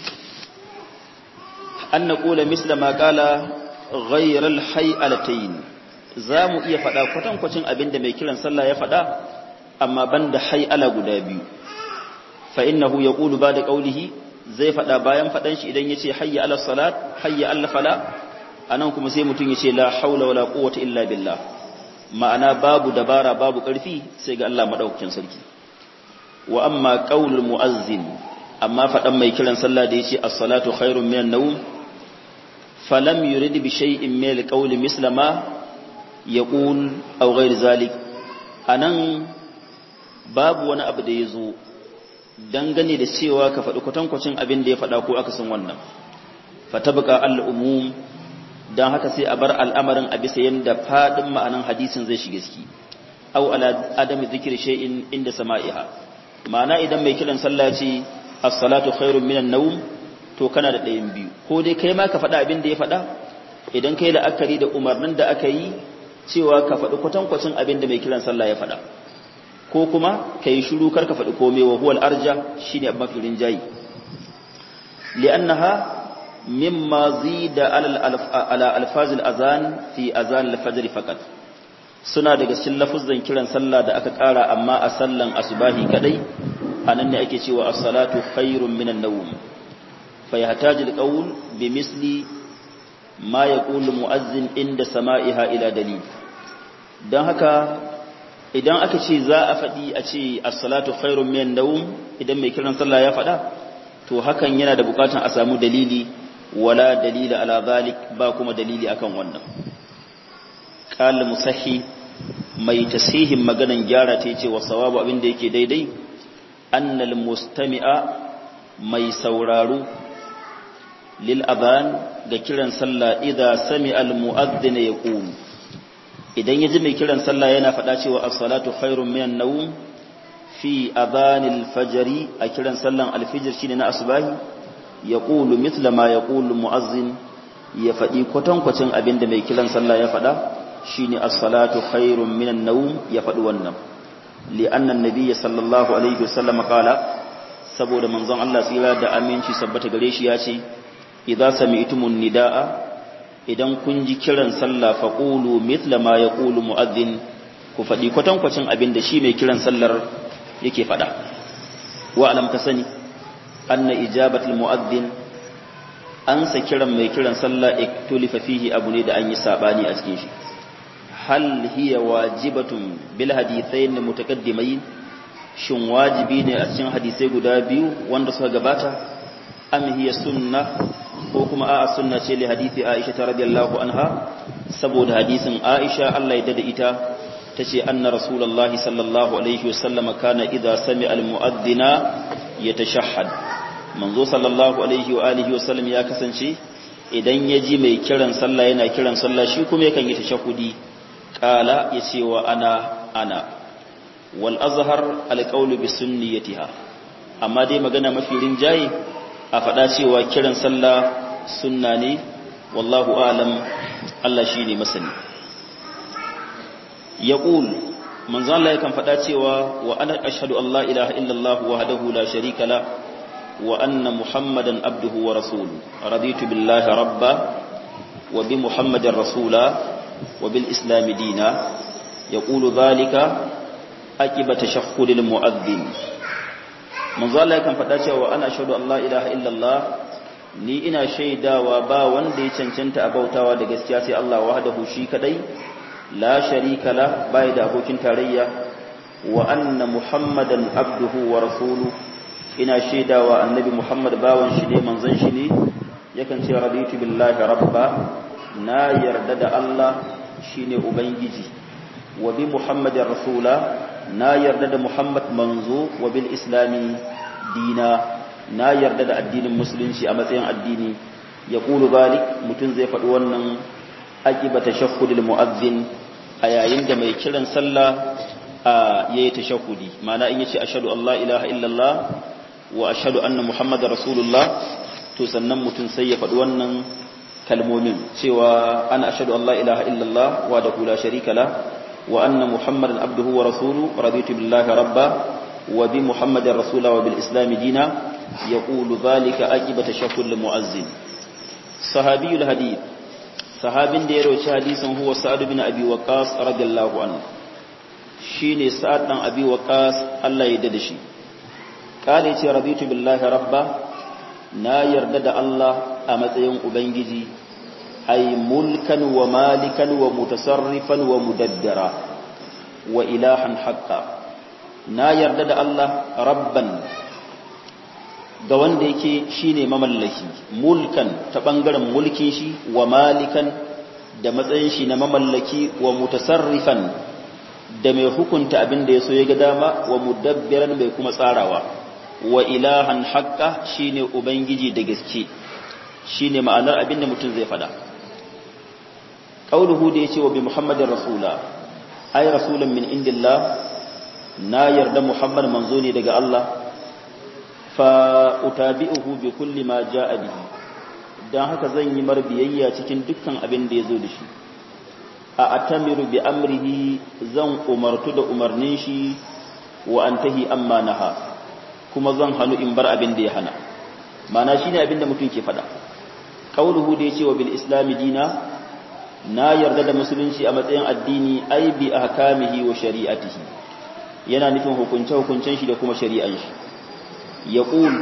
an naqula misla ma qala ghayra al hay'alatayn zamu iya fada kwatankwacin abinda mai kiran sallah ya fada amma banda hay'ala guda biyu fa innahu yaqulu ba'da qawlihi zai fada bayan fadan shi idan yace hayya ala salat hayya ala fala anan kuma sai mutun yace la haula wala quwwata illa billah ma'ana babu dabara babu karfi sai ga Allah madaukakin sarki wa amma qaulul muazzin amma fadan mai kiran sallah da yace as-salatu khairun minan nawm falam yurid bi shay'in min al-qawli misla ma yaqul aw ghayr zalik anan babu wani abu da yazo dangane da cewa ka faɗi kwatankwacin abin da ya faɗa ko aka san wannan fatabqa al-umum dan haka sai a bar al'amarin a bisa yanda fadin ma'anan hadisin zai shiga ciki aw ala adami dhikri shay'in inda sama'iha ma'ana idan mai kiran sallah ce as-salatu khairun minan nawm to kana da ɗayan biyu ko dai kai ma ka faɗa abin da ya faɗa idan kai la'akari da umarnin da aka yi cewa ka faɗi kwatankwacin abin da mai kiran sallah ya faɗa ko kuma ka yi shuru kar ka faɗi komai wa huwal arja shine abin mafi rinjayi li'annaha mimma zida ala alfazil azan fi azan al-fajr faqat suna daga cikin lafuzan kiran sallah da aka ƙara amma a sallan asubahi kadai anan ne ake cewa as-salatu khairun minan nawm fa yahtaju al-qawl bi misli ma yaqulu muazzin inda sama'iha ila dalil dan haka idan aka ce za a faɗi a ce as-salatu khairun minan nawm idan mai kiran sallah ya faɗa to hakan yana da bukatan a samu dalili wala dalila ala zalik ba kuma dalili akan wannan qala musahhi mai tasihin maganan gyara ta yace wa sawabu abinda yake daidai annal mustami'a mai sauraro lil aban ga kiran sallah idza sami'a al mu'adhdhin yaqul idan yaji mai kiran sallah yana faɗa cewa as-salatu khairun minan nawm fi adhanil fajri a kiran sallan al-fajr shine na asbahi yaqulu mithla ma yaqulu mu'azzin ya faɗi kwatankwacin abinda mai kiran sallah ya faɗa shine as-salatu khairun minan nawm ya faɗi wannan li'anna an-nabiy sallallahu alaihi wasallam qala saboda manzon Allah tsira da aminci sabbata gare shi ya ce idza sami'tumun nidaa idan kun ji kiran sallah faqulu mithla ma yaqulu mu'adhdhin ku faɗi kwatankwacin abinda shi mai kiran sallar yake faɗa wa alam ka sani anna ijabatul mu'adhdhin an sa kiran mai kiran sallah iktulifa fihi abu ne da an yi sabani a cikin shi hal hiya wajibatun bil hadithain mutaqaddimain shin wajibi ne a cikin hadisai guda biyu wanda suka gabata am hiya sunna ko kuma a'a sunna ce li hadisi Aisha radhiyallahu anha saboda hadisin Aisha Allah ya dada ita tace anna rasulullahi sallallahu alaihi wasallam kana idza sami'a al mu'adhdhina yatashahhad manzo sallallahu alaihi wa alihi wasallam ya kasance idan ya ji mai kiran sallah yana kiran sallah shi kuma yakan yi tashahudi qala yace wa ana ana wal azhar al qawlu bi sunniyatiha amma dai magana mafi rinjaye a faɗa cewa kiran sallah sunna ne wallahu a'lam Allah shine masani yaqul manzo Allah yakan faɗa cewa wa ana ashhadu an la ilaha illallah wahdahu la sharika la wa anna muhammadan abduhu wa rasuluhu raditu billahi rabba wa bi muhammadin rasula wa bil islam dina yaqulu dhalika aqiba tashahhudil mu'adhdhin manzo Allah yakan faɗa cewa ana ashhadu an la ilaha illallah ni ina shaidawa ba wanda ya cancanta a bautawa da gaskiya sai Allah wahdahu shi kadai la sharika la bai da abokin tarayya wa anna muhammadan abduhu wa rasuluhu ina shaidawa annabi muhammad bawan shi ne manzon shi ne yakan ce raditu billahi rabba na yarda da Allah shine ubangiji wa bi muhammadin rasula na yarda da muhammad manzo wa bil islami dina na yarda da addinin musulunci a matsayin addini ya ƙulu balik mutum zai faɗi wannan aƙiba tashahhudul mu'azzin a yayin da mai kiran sallah a yayi tashahhudi ma'ana in yace ashhadu an la ilaha illallah wa ashhadu anna muhammadar rasulullah to sannan mutum sai ya faɗi wannan kalmomin cewa ana ashhadu an la ilaha illallah wa da la sharika la wa anna muhammadan abduhu wa rasuluhu raditu billahi rabba wa bi muhammadin rasula wa bil islam dina yaqulu dhalika aqiba tashahhud lil muazzin sahabiyul hadith sahabin da ya roci hadisin huwa sa'ad bin abi waqas radiyallahu anhu shine sa'ad dan abi waqas Allah ya dade shi kale ce raditu billahi rabba na yarda da Allah a matsayin ubangiji ay mulkan wa malikan wa mutasarrifan wa mudabbira wa ilahan haqqan na yarda da Allah rabban ga wanda yake shine mamallaki mulkan ta bangaren mulkin shi wa malikan da matsayin shi na mamallaki wa mutasarrifan da mai hukunta abin da yaso ya ga dama wa mudabbiran mai kuma tsarawa wa ilahan haqqa shine ubangiji da gaske shine ma'anar abin da mutum zai fada qauluhu da yace wa bi muhammadin rasula ay rasulan min indillah na yarda muhammad manzo ne daga Allah fa utabi'uhu bi kulli ma ja'a bihi dan haka zan yi mar biyayya cikin dukkan abin da yazo da shi a atamiru bi amrihi zan umartu da umarnin shi wa antahi amma naha kuma zan hanu in bar abin da ya hana mana shine abin da mutum ke fada qauluhu da yace wa bil islami dina na yarda da musulunci a matsayin addini ai bi ahkamihi wa shari'atihi yana nufin hukunce hukuncen shi da kuma shari'an shi yaqul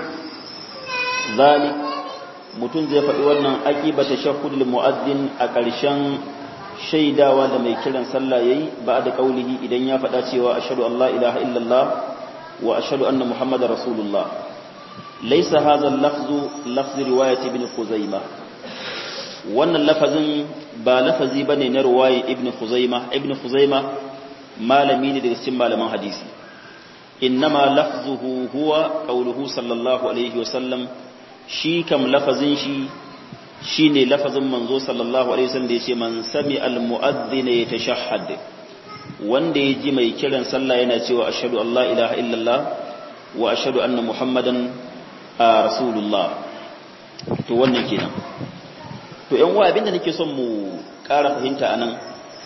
zalik mutum zai faɗi wannan aqiba tashahhudul mu'azzin a ƙarshen shaidawa da mai kiran sallah yayi ba da kaulihi idan ya faɗa cewa ashhadu an la ilaha illallah wa ashhadu anna muhammadar rasulullah laysa hadha al-lafzu lafz riwayat ibn khuzaimah wannan lafazin ba lafazi bane na riwayat ibn khuzaimah ibn khuzaimah malami ne daga cikin malaman hadisi innama lafzuhu huwa qauluhu sallallahu alaihi wasallam shi kam lafazin shi shine lafazin manzo sallallahu alaihi wasallam da yace man sami al mu'adhdhin yatashahhad wanda ya ji mai kiran sallah yana cewa ashhadu an la ilaha illallah wa ashhadu anna muhammadan rasulullah to wannan kenan to yan uwa abinda nake son mu ƙara fahimta anan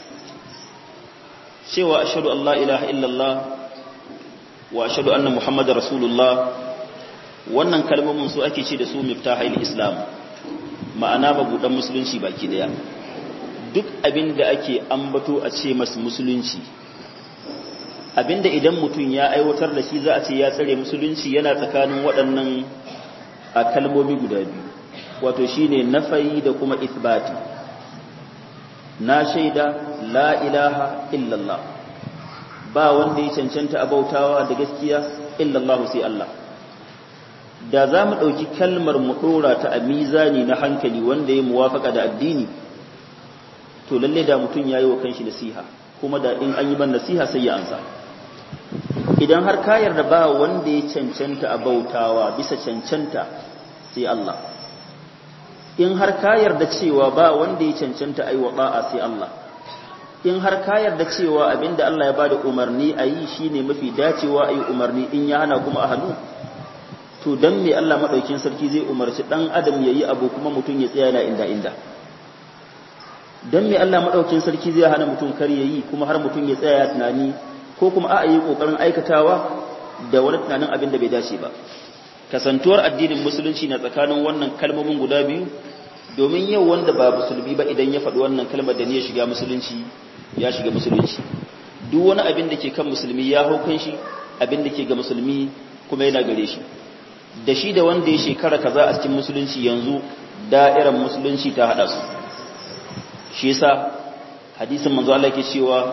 cewa ashhadu an la ilaha illallah wa ashhadu anna muhammadar rasulullah wannan kalmomin su ake ce da su miftahil islam ma'ana mabudan musulunci baki daya duk abinda ake ambato a ce masa musulunci abinda idan mutum ya aiwatar da shi za a ce ya tsare musulunci yana tsakanin waɗannan a kalmomi guda biyu wato shine nafayi da kuma ithbati na shaida la ilaha illallah ba wanda ya cancanta a bautawa da gaskiya illallah sai Allah da za mu ɗauki kalmar mu ɗora ta a mizani na hankali wanda ya muwafaka da addini to lalle da mutum ya yi wa kanshi nasiha kuma da in an yi ban nasiha sai ya ansa idan har ka yarda ba wanda ya cancanta a bautawa bisa cancanta sai Allah in har ka yarda cewa ba wanda ya cancanta ai wa ba'a sai Allah in har ka yarda cewa abinda Allah ya bada umarni a yi shine mafi dacewa a yi umarni in ya hana kuma a hannu to dan me Allah madaukin sarki zai umarci dan adam yayi abu kuma mutum ya tsaya yana inda inda dan me Allah madaukin sarki zai hana mutum kar yayi kuma har mutum ya tsaya ya tunani ko kuma a yi kokarin aikatawa da wani tunanin abin da bai dace ba kasantuwar addinin musulunci na tsakanin wannan kalmomin guda biyu domin yau wanda ba musulmi ba idan ya faɗi wannan kalmar da ne ya shiga musulunci ya shiga musulunci duk wani abin da ke kan musulmi ya hau kan shi abin da ke ga musulmi kuma yana gare shi da shi da wanda ya shekara kaza a cikin musulunci yanzu da'irar musulunci ta hada su shi yasa hadisin manzo Allah yake cewa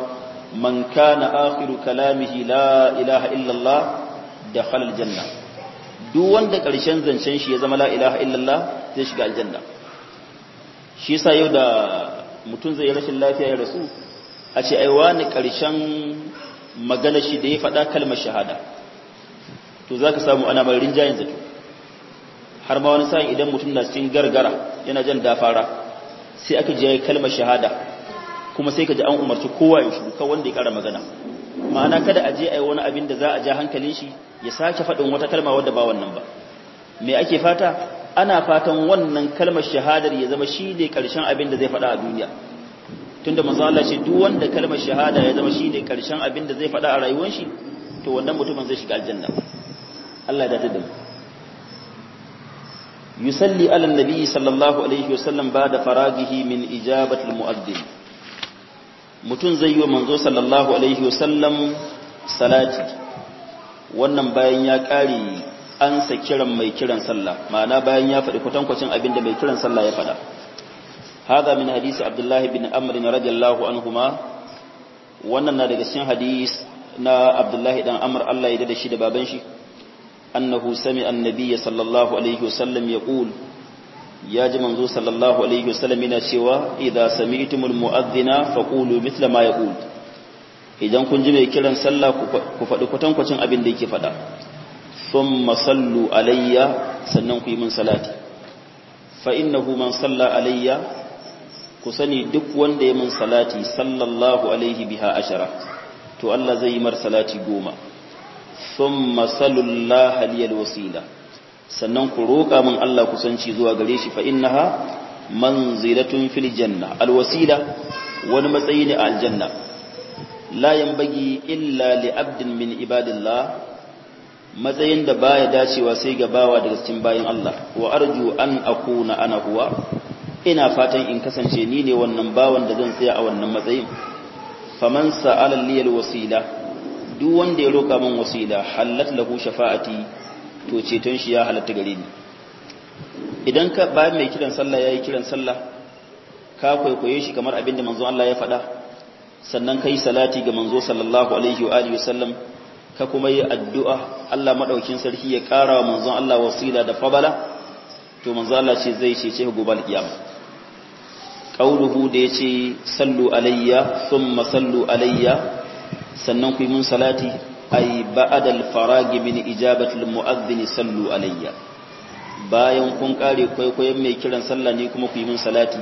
man kana akhiru kalamihi la ilaha illallah dakhala aljanna duk wanda karshen zancen shi ya zama la ilaha illallah zai shiga aljanna shi yasa yau da mutum zai rashin lafiya ya rasu a ce ai wani karshen magana shi da ya faɗa kalmar shahada to zaka samu ana mai rinjayin zato har ma wani sa'in idan mutum na cikin gargara yana jan dafara sai aka je kalmar shahada kuma sai ka ji an umarci kowa ya shiru kawai wanda ya kara magana ma'ana kada a je a yi wani abin da za a ja hankalin shi ya sake faɗin wata kalma wadda ba wannan ba me ake fata ana fatan wannan kalmar shahadar ya zama shi ne ƙarshen abin da zai faɗa a duniya tunda manzo Allah ce duk wanda kalmar shahada ya zama shi ne ƙarshen abin da zai faɗa a rayuwar shi to wannan mutumin zai shiga aljanna Allah ya dace da mu yusalli ala nabi sallallahu alaihi wasallam ba'da faragihi min ijabati almu'adhdhin mutun zai yi wa manzo sallallahu alaihi wasallam salati wannan bayan ya kare ansa kiran mai kiran sallah ma'ana bayan ya faɗi kwatankwacin abin da mai kiran sallah ya faɗa hada min hadisi abdullahi bin amr radiyallahu anhuma wannan na daga cikin hadis na abdullahi dan amr Allah ya dade shi da baban shi أنه سمع النبي صلى الله عليه وسلم يقول يا جماعة صلى الله عليه وسلم من سوى إذا سمعتم المؤذن فقولوا مثل ما يقول idan kun ji mai kiran sallah ku faɗi kwatankwacin abin da yake faɗa thumma sallu alayya sannan ku yi min salati fa innahu man salla alayya ku sani duk wanda ya min salati sallallahu alaihi biha ashara to Allah zai yi mar salati goma thumma sallallahu liyal wasila sannan ku roƙa min Allah kusanci zuwa gare shi fa innaha manzilatun fil janna alwasila wani matsayi ne a aljanna la yanbaghi illa li abdin min ibadillah matsayin da baya dacewa sai ga bawa daga cikin bayin Allah wa arju an akuna ana huwa ina fatan in kasance ni ne wannan bawan da zan tsaya a wannan matsayin faman sa'ala liyal wasila duk wanda ya roƙa min wasila halat lahu shafa'ati to ceton shi ya halatta gare ni idan ka bayan mai kiran sallah yayi kiran sallah ka kwaikwaye shi kamar abin da manzo Allah ya faɗa sannan kai salati ga manzo sallallahu alaihi wa alihi wasallam ka kuma yi addu'a Allah madaukin sarki ya ƙara wa manzon Allah wasila da fabala to manzo Allah ce zai cece gobe alkiyama qauluhu da yace sallu alayya thumma sallu alayya sannan ku yi mun salati ay ba'dal faragi min ijabati almu'adhdhin sallu alayya bayan kun kare kwaikwayon mai kiran sallah ne kuma ku yi mun salati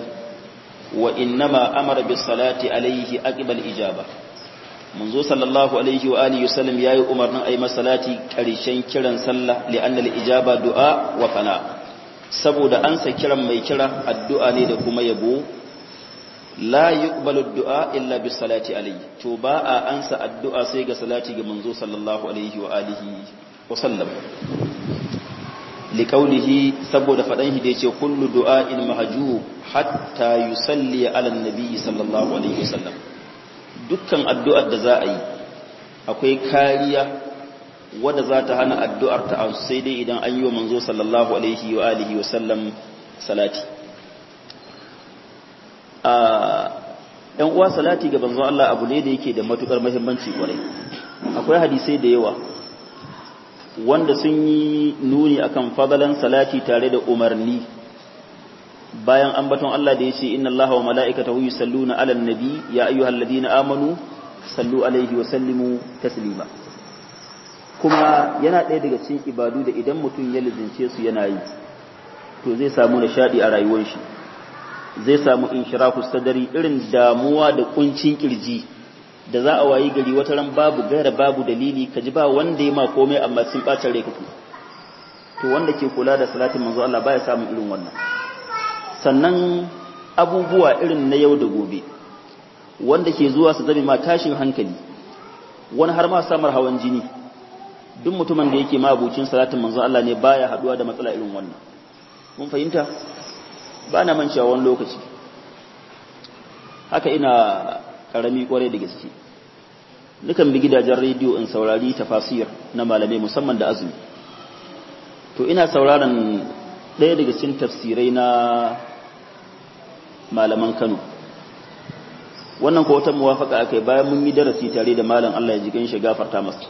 wa innama amara bis salati alayhi aqbal ijaba manzo sallallahu alaihi wa alihi wasallam yayi umarnin ayi masalati karshen kiran sallah li'anna al-ijaba du'a wa fana saboda ansa kiran mai kira addu'a ne da kuma yabo la yuqbalu du'a illa bis salati alayhi to ba a ansa addu'a sai ga salati ga manzo sallallahu alaihi wa alihi wa sallam liqaulihi saboda fadan shi da yace kullu du'a'in mahjub hatta yusalli ala nabi sallallahu alaihi wa sallam dukkan addu'ar da za a yi akwai kariya wadda za ta hana addu'ar ta sai dai idan an yi wa manzo sallallahu alaihi wa alihi wa sallam salati a ‘yan uwa salati ga banzon Allah abu ne da yake da matukar mahimmanci kwarai akwai hadisai da yawa wanda sun yi nuni akan fadalan salati tare da umarni bayan ambaton Allah da ya ce inna Allah wa mala'ikatahu yusalluna 'alan nabi ya ayyuhalladhina amanu sallu alaihi wa sallimu taslima kuma yana ɗaya daga cikin ibadu da idan mutum ya lizince su yana yi to zai samu nishadi a rayuwar shi zai samu inshirahu sadari irin damuwa da kuncin kirji da za a wayi gari wata ran babu gaira babu dalili ka ji ba wanda ya ma komai amma sun bacin rai kake to wanda ke kula da salatin manzo Allah baya samun irin wannan sannan abubuwa irin na yau da gobe wanda ke zuwa su zame ma tashin hankali wani har ma samar hawan jini duk mutumin da yake ma abucin salatin manzo Allah ne baya haduwa da matsala irin wannan mun fahimta ba na mancewa wani lokaci haka ina karami kwarai da gaske nukan bi gidajen rediyo in saurari tafasir na malamai musamman da azumi to ina sauraron ɗaya daga cikin tafsirai na malaman Kano wannan ko wata muwafaka akai bayan mun yi darasi tare da malam Allah ya ji gan shi gafarta masa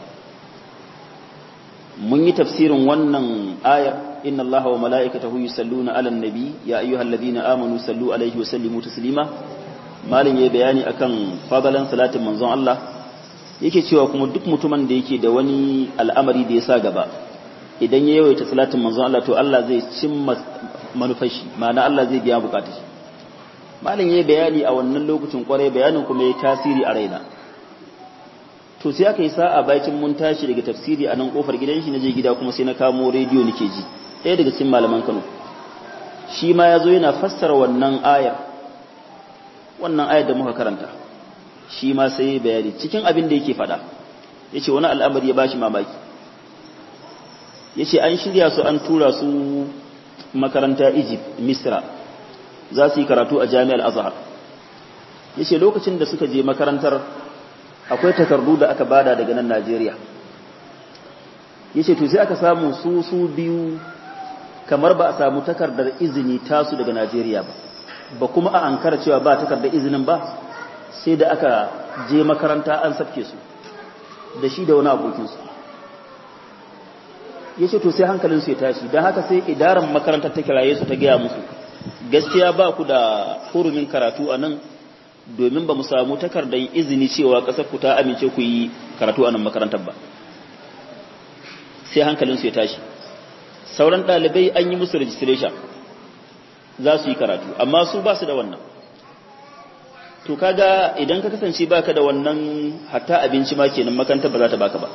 mun yi tafsirin wannan ayar inna Allah wa mala'ikatahu yusalluna 'alan nabi ya ayyuhalladhina amanu sallu 'alaihi wa sallimu taslima malam yayi bayani akan fadalan salatin manzon Allah yake cewa kuma duk mutumin da yake da wani al'amari da ya sa gaba idan ya yawaita salatin manzon Allah to Allah zai cimma manufashi ma'ana Allah zai biya bukatar shi malam yayi bayani a wannan lokacin kwarai bayanin kuma yayi tasiri a raina to sai aka yi sa'a bakin mun tashi daga tafsiri a nan kofar gidan shi naje gida kuma sai na kamo rediyo nake ji ɗaya daga cikin malaman Kano shi ma yazo yana fassara wannan ayar wannan ayar da muka karanta shi ma sai bayani cikin abin da yake faɗa yace wani al'amari ya bashi mamaki yace an shirya su an tura su makaranta Egypt Misra za su yi karatu a Jami'ar Azhar yace lokacin da suka je makarantar akwai takardu da aka bada daga nan Najeriya yace to sai aka samu su su biyu kamar ba a samu takardar izini tasu daga Najeriya ba ba kuma a ankara cewa ba takardar izinin ba sai da aka je makaranta an safke su da shi da wani abokinsu ya ce to sai hankalinsu ya tashi don haka sai idaran makarantar ta kiraye su ta gaya musu gaskiya ba ku da hurumin karatu a nan domin ba mu samu takardar izini cewa ƙasar ku ta amince ku yi karatu a nan makarantar ba sai hankalinsu ya tashi sauran ɗalibai an yi musu registration za su yi karatu amma su ba su da wannan to kaga idan ka kasance baka da wannan hatta abinci ma kenan makarantar ba za ta baka ba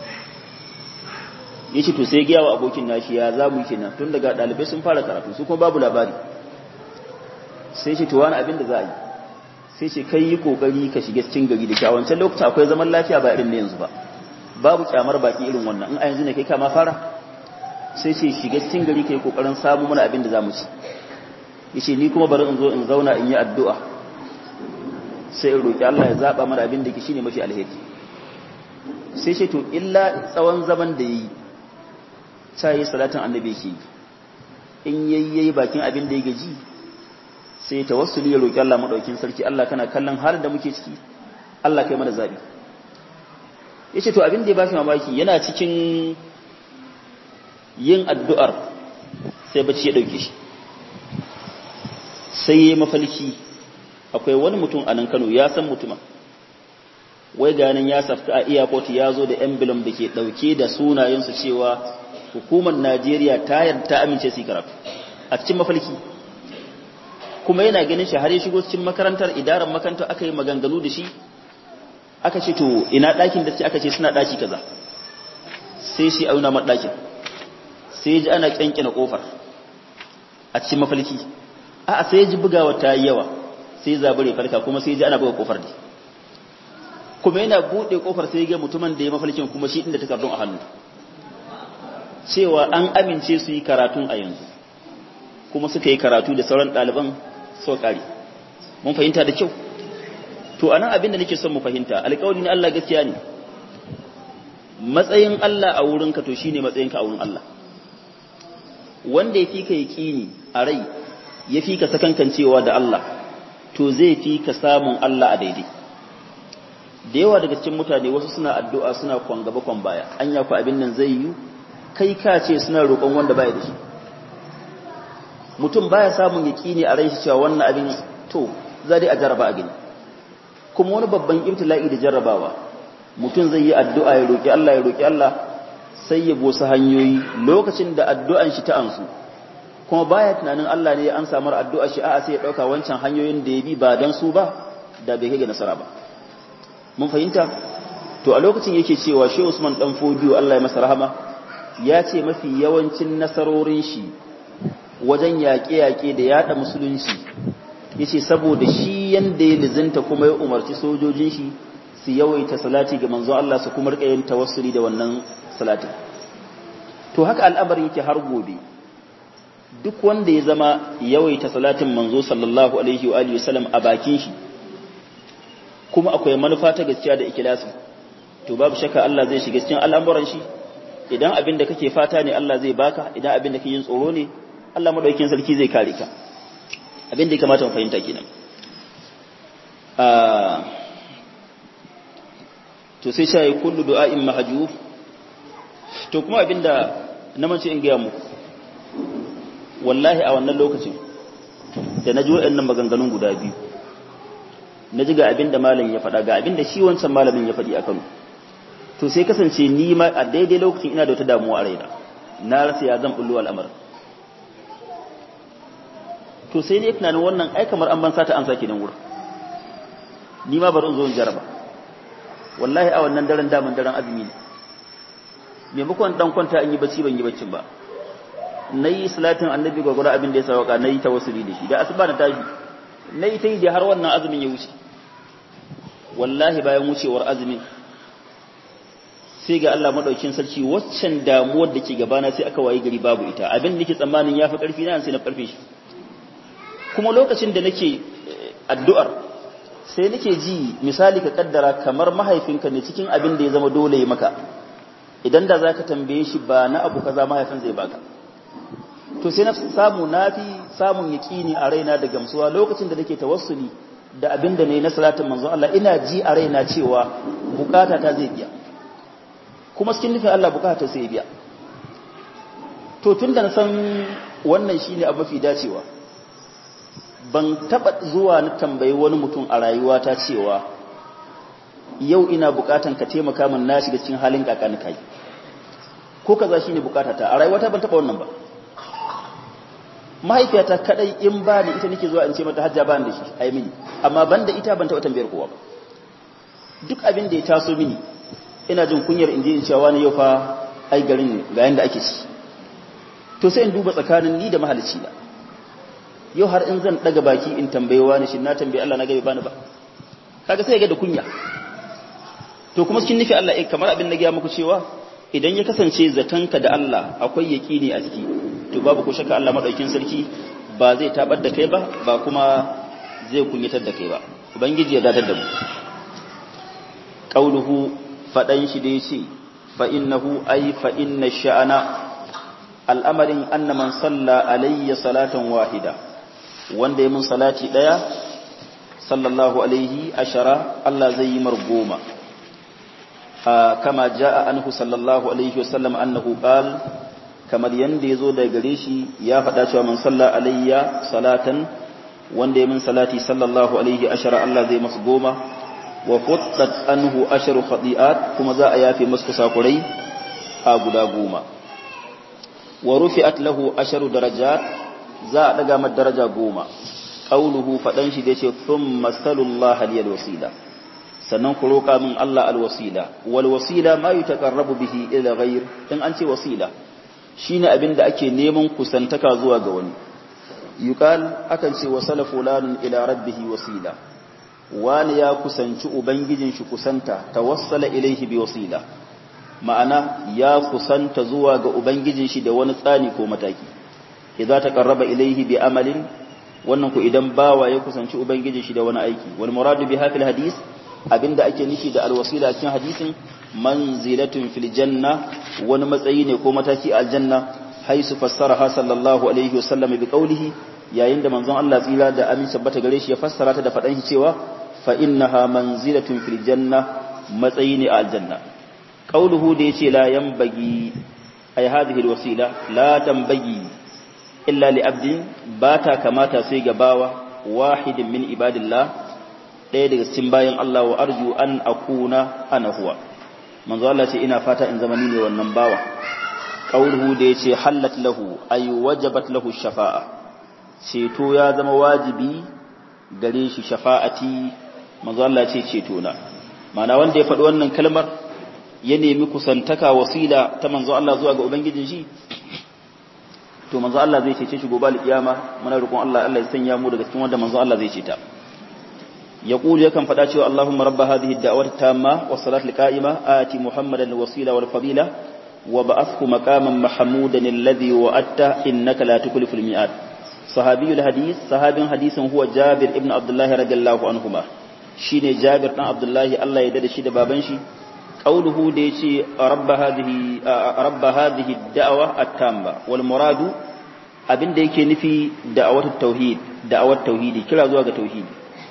yace to sai giya wa abokin nashi ya za mu kenan tun daga dalibai sun fara karatu su kuma babu labari sai ce to wani abin da za a yi sai ce kai yi kokari ka shiga cikin gari da kyawancan lokacin akwai zaman lafiya ba irin na yanzu ba babu kyamar baki irin wannan in a yanzu ne kai kama fara sai ce shiga cikin gari kai kokarin samu mana abin da za mu ci yace ni kuma bari in zo in zauna in yi addu'a sai in roƙi Allah ya zaɓa mana abin da ke shine mafi alheri sai ce to illa tsawon zaman da yi ta yi salatin annabi ke yi in yayyayi bakin abin da ya gaji sai ta wasu ya roƙi Allah maɗaukin sarki Allah kana kallon halin da muke ciki Allah kai mana zaɓi ya ce to abin da ya ba shi mamaki yana cikin yin addu'ar sai bacci ya ɗauke shi sai ya yi mafalki akwai wani mutum a nan Kano ya san mutumin wai ganin ya safta a airport ya zo da emblem da ke dauke da sunayensu cewa hukumar Najeriya ta yarda ta amince su karatu a cikin mafalki kuma yana ganin shi har ya shigo cikin makarantar idaran makarantar aka yi maganganu da shi aka ce to ina ɗakin da aka ce suna ɗaki kaza sai shi auna mar ɗakin sai ji ana kyankyana kofar a cikin mafalki a'a sai ji bugawa ta yi yawa sai zabure farka kuma sai ji ana buga kofar ne kuma yana bude kofar sai ga mutumin da ya mafalkin kuma shi inda takardun a hannu cewa an amince su yi karatun a yanzu kuma suka yi karatu da sauran ɗaliban so kare mun fahimta da kyau to anan abin da nake son mu fahimta alƙawari na Allah gaskiya ne matsayin Allah a wurinka to shine matsayinka a wurin Allah wanda ya fi ka yaƙini a rai ya fi ka sakankancewa da Allah to zai fi ka samun Allah a daidai da yawa daga cikin mutane wasu suna addu'a suna kwan gaba kwan baya an yaku abin nan zai yi kai ka ce suna roƙon wanda baya da shi mutum baya samun yaƙini a rai shi cewa wannan abin to za dai a jarraba a gani kuma wani babban ibtila'i da jarrabawa mutum zai yi addu'a ya roƙi Allah ya roƙi Allah sai ya bosa hanyoyi lokacin da addu'an shi ta ansu kuma baya tunanin Allah ne ya an samar addu'a shi a'a sai ya dauka wancan hanyoyin da ya bi ba dan su ba da bai kai ga nasara ba mun fahimta to a lokacin yake cewa Shehu Usman dan Fodiyo Allah ya masa rahama ya ce mafi yawancin nasarorin shi wajen yaƙe-yaƙe da yaɗa musulunci yace saboda shi yanda ya lizinta kuma ya umarci sojojin shi su yawaita salati ga manzo Allah su kuma rika yin tawassuli da wannan salatin to haka al'amarin yake har gobe duk wanda ya zama yawaita salatin manzo sallallahu alaihi wa alihi wasallam a bakin shi kuma akwai manufa ta gaskiya da ikhlasi to babu shakka Allah zai shiga cikin al'amuran shi idan abin da kake fata ne Allah zai baka idan abin da kake yin tsoro ne Allah madaukakin sarki zai kare ka abin da ya kamata mu fahimta kenan to sai shayi kullu du'a'in mahjuf to kuma abinda na mace in gaya muku wallahi a wannan lokacin da na ji waɗannan maganganun guda biyu na ji ga abinda malam ya faɗa ga abinda shi wancan malamin ya faɗi a Kano to sai kasance ni ma a daidai lokacin ina da wata damuwa a raina na rasa ya zan bullo al'amar to sai ne tunanin wannan ai kamar an ban sata an sake nan wurin ni ma bari in zo in jaraba wallahi a wannan daren daman daren azumi ne maimakon dan kwanta in yi bacci ban yi baccin ba na yi salatin annabi gwagwara abin da ya sauka na yi tawassuli da shi da asuba na tashi na yi ta yi da har wannan azumin ya wuce wallahi bayan wucewar azumin sai ga Allah madaukin sarki waccan damuwar da ke gabana sai aka wayi gari babu ita abin da nake tsammanin yafi karfi na sai na karfe shi kuma lokacin da nake addu'ar sai nake ji misali ka kaddara kamar mahaifinka ne cikin abin da ya zama dole ya maka idan da zaka tambaye shi ba na abu kaza mahaifin zai baka to sai na samu nafi samun yaqini a raina da gamsuwa lokacin da nake tawassuli da abin da nayi na salatin manzo Allah ina ji a raina cewa bukata ta zai biya kuma cikin nufin Allah bukata sai biya to tunda na san wannan shine abu mafi dacewa ban taba zuwa na tambayi wani mutum a rayuwata cewa yau ina bukatan ka taimaka min na shiga cikin halin kakani kai ko kaza shine bukatata a rayuwata ban taba wannan ba mahaifiyata kadai in ba ni ita nake zuwa in ce mata hajja ba ni da shi ai mini amma banda ita ban taba tambayar kowa ba duk abin da ya taso mini ina jin kunyar in je in cewa ni yau fa ai garin ga yanda ake ci to sai in duba tsakanin ni da mahalicci na yau har in zan daga baki in tambaye wani shi na tambaye Allah na gabe bani ba kaga sai ga da kunya to kuma cikin nufi Allah eh kamar abin da ga muku cewa idan ya kasance zatanka da Allah akwai yaqini a ciki to babu ko shakka Allah madaukin sarki ba zai tabar da kai ba ba kuma zai kunyatar da kai ba ubangiji ya dadar da mu qauluhu fadan shi da yace fa innahu ay fa inna sha'ana al'amarin anna man salla alayya salatan wahida wanda ya mun salati daya sallallahu alaihi ashara Allah zai yi mar goma kama jaa anhu sallallahu alaihi wasallam annahu qal kamar yanda yazo daga gare shi ya faɗa cewa man salla alayya salatan wanda ya mun salati sallallahu alaihi ashara Allah zai masa goma wa quttat anhu asharu khati'at kuma za a yafe masa kusakurai a guda goma wa rufi'at lahu asharu darajat za a daga mata daraja goma qauluhu fadan shi da yace thumma sallallahu aliyal wasila sannan ku roka min Allah alwasila wal wasila ma yutaqarrabu bihi ila ghayr in an ce wasila shine abin da ake neman kusantaka zuwa ga wani yuqal akan ce wasala fulanun ila rabbih wasila wani ya kusanci ubangijin shi kusanta tawassala ilaihi bi wasila ma'ana ya kusanta zuwa ga ubangijin shi da wani tsani ko mataki idza taqarraba ilayhi bi amalin wannan ku idan bawa ya kusanci ubangijin shi da wani aiki wal muradu bi hafil hadis abinda ake nufi da alwasila cikin hadisin manzilatun fil janna wani matsayi ne ko mataki a aljanna haisu fassaraha sallallahu alaihi wasallam bi qawlihi yayin da manzon Allah tsira da amin sabbata gare shi ya fassara ta da fadan shi cewa fa innaha manzilatun fil janna matsayi ne a aljanna qawluhu da yace la yanbagi ay hadhihi alwasila la tanbagi illa li abdin bata kamata sai ga bawa wahidin min ibadillah ɗaya daga cikin bayan Allah wa arju an akuna ana huwa manzo Allah ce ina fata in zama ni ne wannan bawa qauluhu da yace hallat lahu ay wajabat lahu shafa'a ceto ya zama wajibi gare shi shafa'ati manzo Allah ce ceto na mana wanda ya faɗi wannan kalmar ya nemi kusantaka wasila ta manzo Allah zuwa ga ubangijin shi to manzo Allah zai cece shi gobe alkiyama muna roƙon Allah Allah ya sanya mu daga cikin wanda manzo Allah zai ceta يقول يكن فداتي اللهم رب هذه الدعوة التامة والصلاة القائمة آتي محمدا الوسيلة والفضيلة وبعثه مقاما محمودا الذي وأتى إنك لا تكلف الميعاد صحابي الحديث صحابي حديث هو جابر ابن عبد الله رضي الله عنهما شيني جابر بن عبد الله الله يدد شي بابن شي قوله ديشي رب هذه رب هذه الدعوة التامة والمراد abin da yake nufi da'awar tauhid da'awar tauhidi kira zuwa ga tauhidi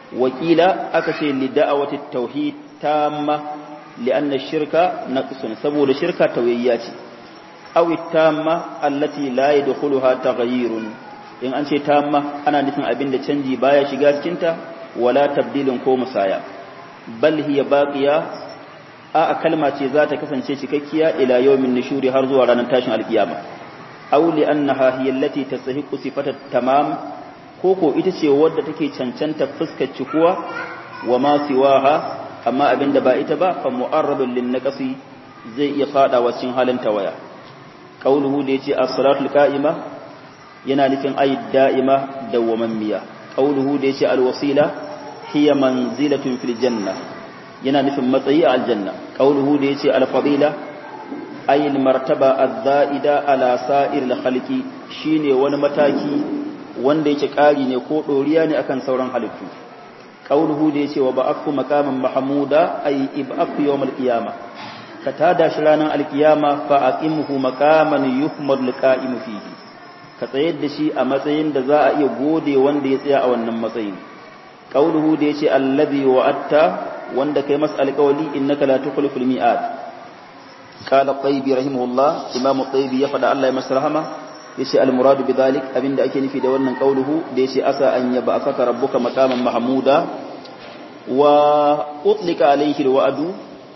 wakila aka ce li da'awati tauhid tamma li'anna ash-shirka naqsun saboda shirka tawayya ce aw tamma allati la yadkhuluha taghayyurun in an ce tamma ana nufin abin da canji baya shiga cikin ta wala tabdilin ko musaya bal hiya baqiya a kalma ce za ta kasance cikakkiya ila yawmin nushuri har zuwa ranar tashin alkiyama aw li annaha hiya allati tastahiqu sifata tamam koko ita ce wadda take cancanta fuskar cikuwa wa ma siwaha amma abinda ba ita ba fa mu'arradun lin naqsi zai iya fada cikin halin tawaya qauluhu da yace as-salatul qa'ima yana nufin ay da'ima dawwamammiya qauluhu da yace al-wasila hiya manzilatun fil janna yana nufin matsayi a aljanna qauluhu da yace al-fadila ay al-martaba az-za'ida ala sa'ir al-khalqi shine wani mataki wanda yake ƙari ne ko ɗoriya ne akan sauran halittu qauluhu da yace wa ba'athu maqaman mahmuda ay ib'athu yawmal qiyamah ka tada shi ranar alkiyama fa aqimhu maqaman yuhmad liqa'imu fihi ka tsayar da shi a matsayin da za a iya gode wanda ya tsaya a wannan matsayin qauluhu da yace allazi wa'atta wanda kai masa alƙawali innaka la tukhliful mi'ad qala qaybi rahimahullah imamu qaybi ya fada Allah ya masa rahama yace al-muradu bidhalik abinda ake nufi da wannan qauluhu da yace asa an yaba afaka rabbuka maqaman mahmuda wa utlika alayhi alwa'du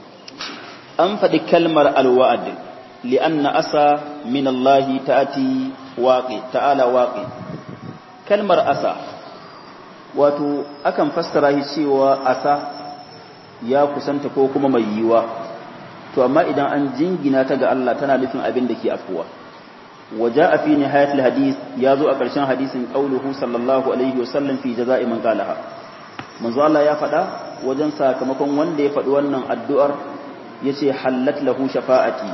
an fadi kalmar alwa'd lianna asa min Allah ta'ati waqi ta'ala waqi kalmar asa wato akan fassara shi cewa asa ya kusanta ko kuma mai yiwa to amma idan an jingina ta ga Allah tana nufin abin da ke afuwa وجاء في نهاية الحديث يازو أكرشان حديث قوله صلى الله عليه وسلم في جزاء من قالها منذ الله يا فدا وجن ساكمكم وندي فدوانا الدؤر يسي حلت له شفاعتي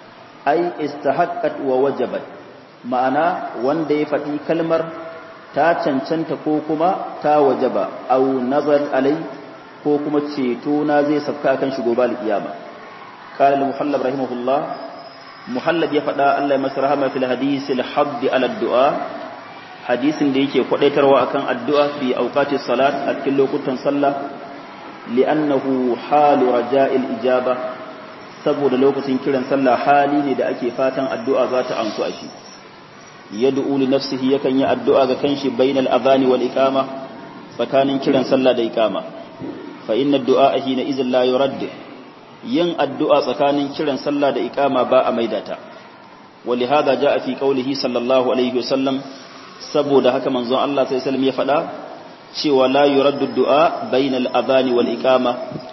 أي استحقت ووجبت معنى وندي فدي كلمر ta cancanta ko kuma ta wajaba au nazar alai ko kuma ceto na zai safka kan shigo bal kiyama qala al-muhallab rahimahullah muhallab ya faɗa Allah ya masa rahama fil hadisi al-hadd ala du'a hadisin da yake kwadaitarwa akan addu'a fi awqati salat a cikin lokutan sallah li'annahu halu raja'il ijaba saboda lokacin kiran sallah hali ne da ake fatan addu'a za ta amsu a shi yad'u li nafsihi yakan yi addu'a ga kanshi bainal adhani wal iqama tsakanin kiran sallah da iqama fa inna du'a hina idhin la yurad yin addu'a tsakanin kiran sallah da iqama ba a maidata wali hada jaa fi qawlihi sallallahu alaihi wasallam saboda haka manzon Allah sallallahu alaihi wasallam ya faɗa cewa la yuraddu du'a bainal adhani wal iqama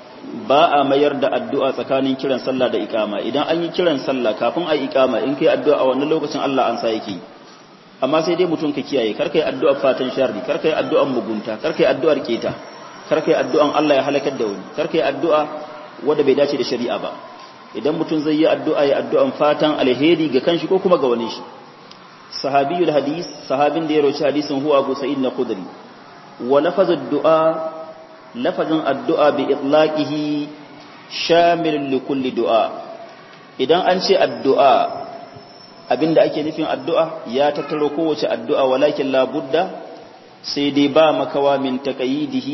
ba a mayar da addu'a tsakanin kiran sallah da iqama idan an yi kiran sallah kafin a iqama in kai addu'a a wannan lokacin Allah an sa yake amma sai dai mutum ka kiyaye kar kai addu'ar fatan sharri kar kai addu'ar mugunta kar kai addu'ar keta kar kai addu'an Allah ya halakar da wani kar kai addu'a wanda bai dace da shari'a ba idan mutum zai yi addu'a ya addu'an fatan alheri ga kanshi ko kuma ga wani shi sahabiyul hadis sahabin da ya roci hadisin huwa Abu Sa'id al-Khudri wa lafazud du'a lafazin addu'a bi itlaqihi shamil li kulli du'a idan an ce addu'a abinda ake nufin addu'a ya tattaro kowace addu'a walakin la budda sai dai ba makawa min taqayidihi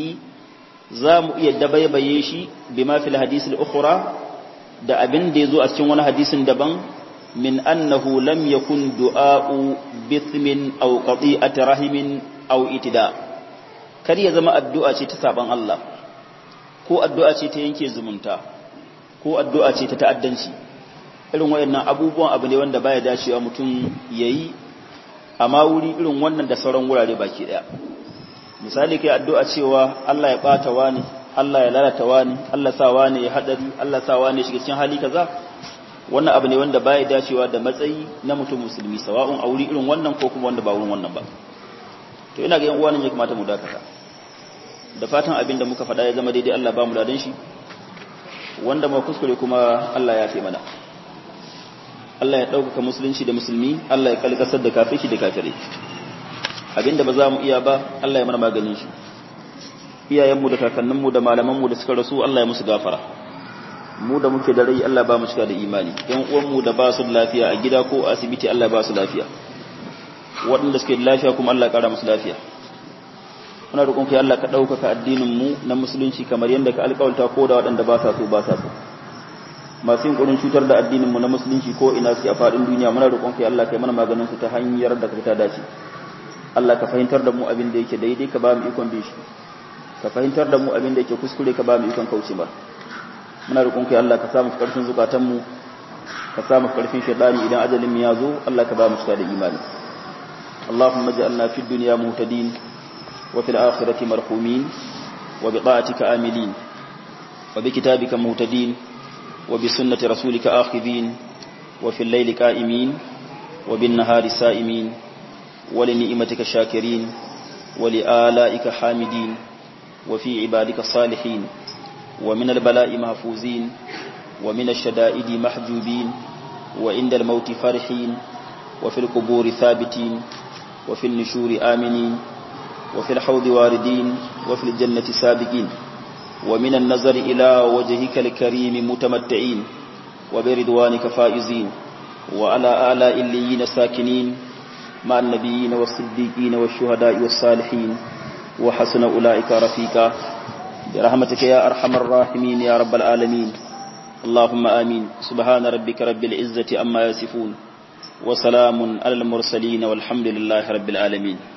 za mu iya dabaibaye shi bima fil hadisul ukhra da abin da yazo a cikin wani hadisin daban min annahu lam yakun du'a'u bithmin aw qati'ati rahimin aw itida kar ya zama addu'a ce ta saban Allah ko addu'a ce ta yanke zumunta ko addu'a ce ta ta'addanci irin wayannan abubuwan abu ne wanda baya dacewa mutum yayi amma wuri irin wannan da sauran wurare baki daya misali kai addu'a cewa Allah ya bata wani Allah ya lalata wani Allah sa wani ya hadari Allah sa wani shiga cikin hali kaza wannan abu ne wanda baya dacewa da matsayi na mutum musulmi sawa'un a wuri irin wannan ko kuma wanda ba wurin wannan ba to ina ga yan uwa ne ya kamata mu dakata da fatan abin da muka faɗa ya zama daidai Allah ba mu ladan shi wanda ma kuskure kuma Allah ya fi mana Allah ya ɗaukaka musulunci da musulmi Allah ya kalkasar da kafirci da kafirai abinda ba za mu iya ba Allah ya mana maganin shi iyayenmu da kakanninmu da malamanmu da suka rasu Allah ya musu gafara mu da muke da rai Allah ba mu cika da imani yan uwanmu da ba su da lafiya a gida ko a asibiti Allah ba su lafiya waɗanda suke da lafiya kuma Allah ya ƙara musu lafiya muna roƙon ka Allah ka ɗaukaka addinin mu na musulunci kamar yadda ka alƙawalta ko da waɗanda ba sa so ba sa so masu yin ƙurin cutar da addinin mu na musulunci ko ina su a faɗin duniya muna roƙon ka Allah kai mana maganin su ta hanyar da ka ta dace Allah ka fahimtar da mu abin da yake daidai ka ba mu ikon bin shi ka fahimtar da mu abin da yake kuskure ka ba mu ikon kauce ba muna roƙon ka Allah ka samu ƙarfin zukatan mu ka samu ƙarfin shaidani idan ajalin mu ya zo Allah ka ba mu cika da imani اللهم اجعلنا في الدنيا مهتدين وفي الآخرة مرحومين وبطاعتك آملين وبكتابك مهتدين وبسنة رسولك آخذين وفي الليل قائمين وبالنهار سائمين ولنئمتك شاكرين ولآلائك حامدين وفي عبادك صالحين ومن البلاء محفوزين ومن الشدائد محجوبين وعند الموت فرحين وفي القبور ثابتين وفي النشور آمنين وفي الحوض واردين وفي الجنة سابقين ومن النظر إلى وجهك الكريم متمتعين وبرضوانك فائزين وعلى آلاء الليين ساكنين مع النبيين والصديقين والشهداء والصالحين وحسن أولئك رفيقا برحمتك يا أرحم الراحمين يا رب العالمين اللهم آمين سبحان ربك رب العزة أما يصفون وسلام على المرسلين والحمد لله رب العالمين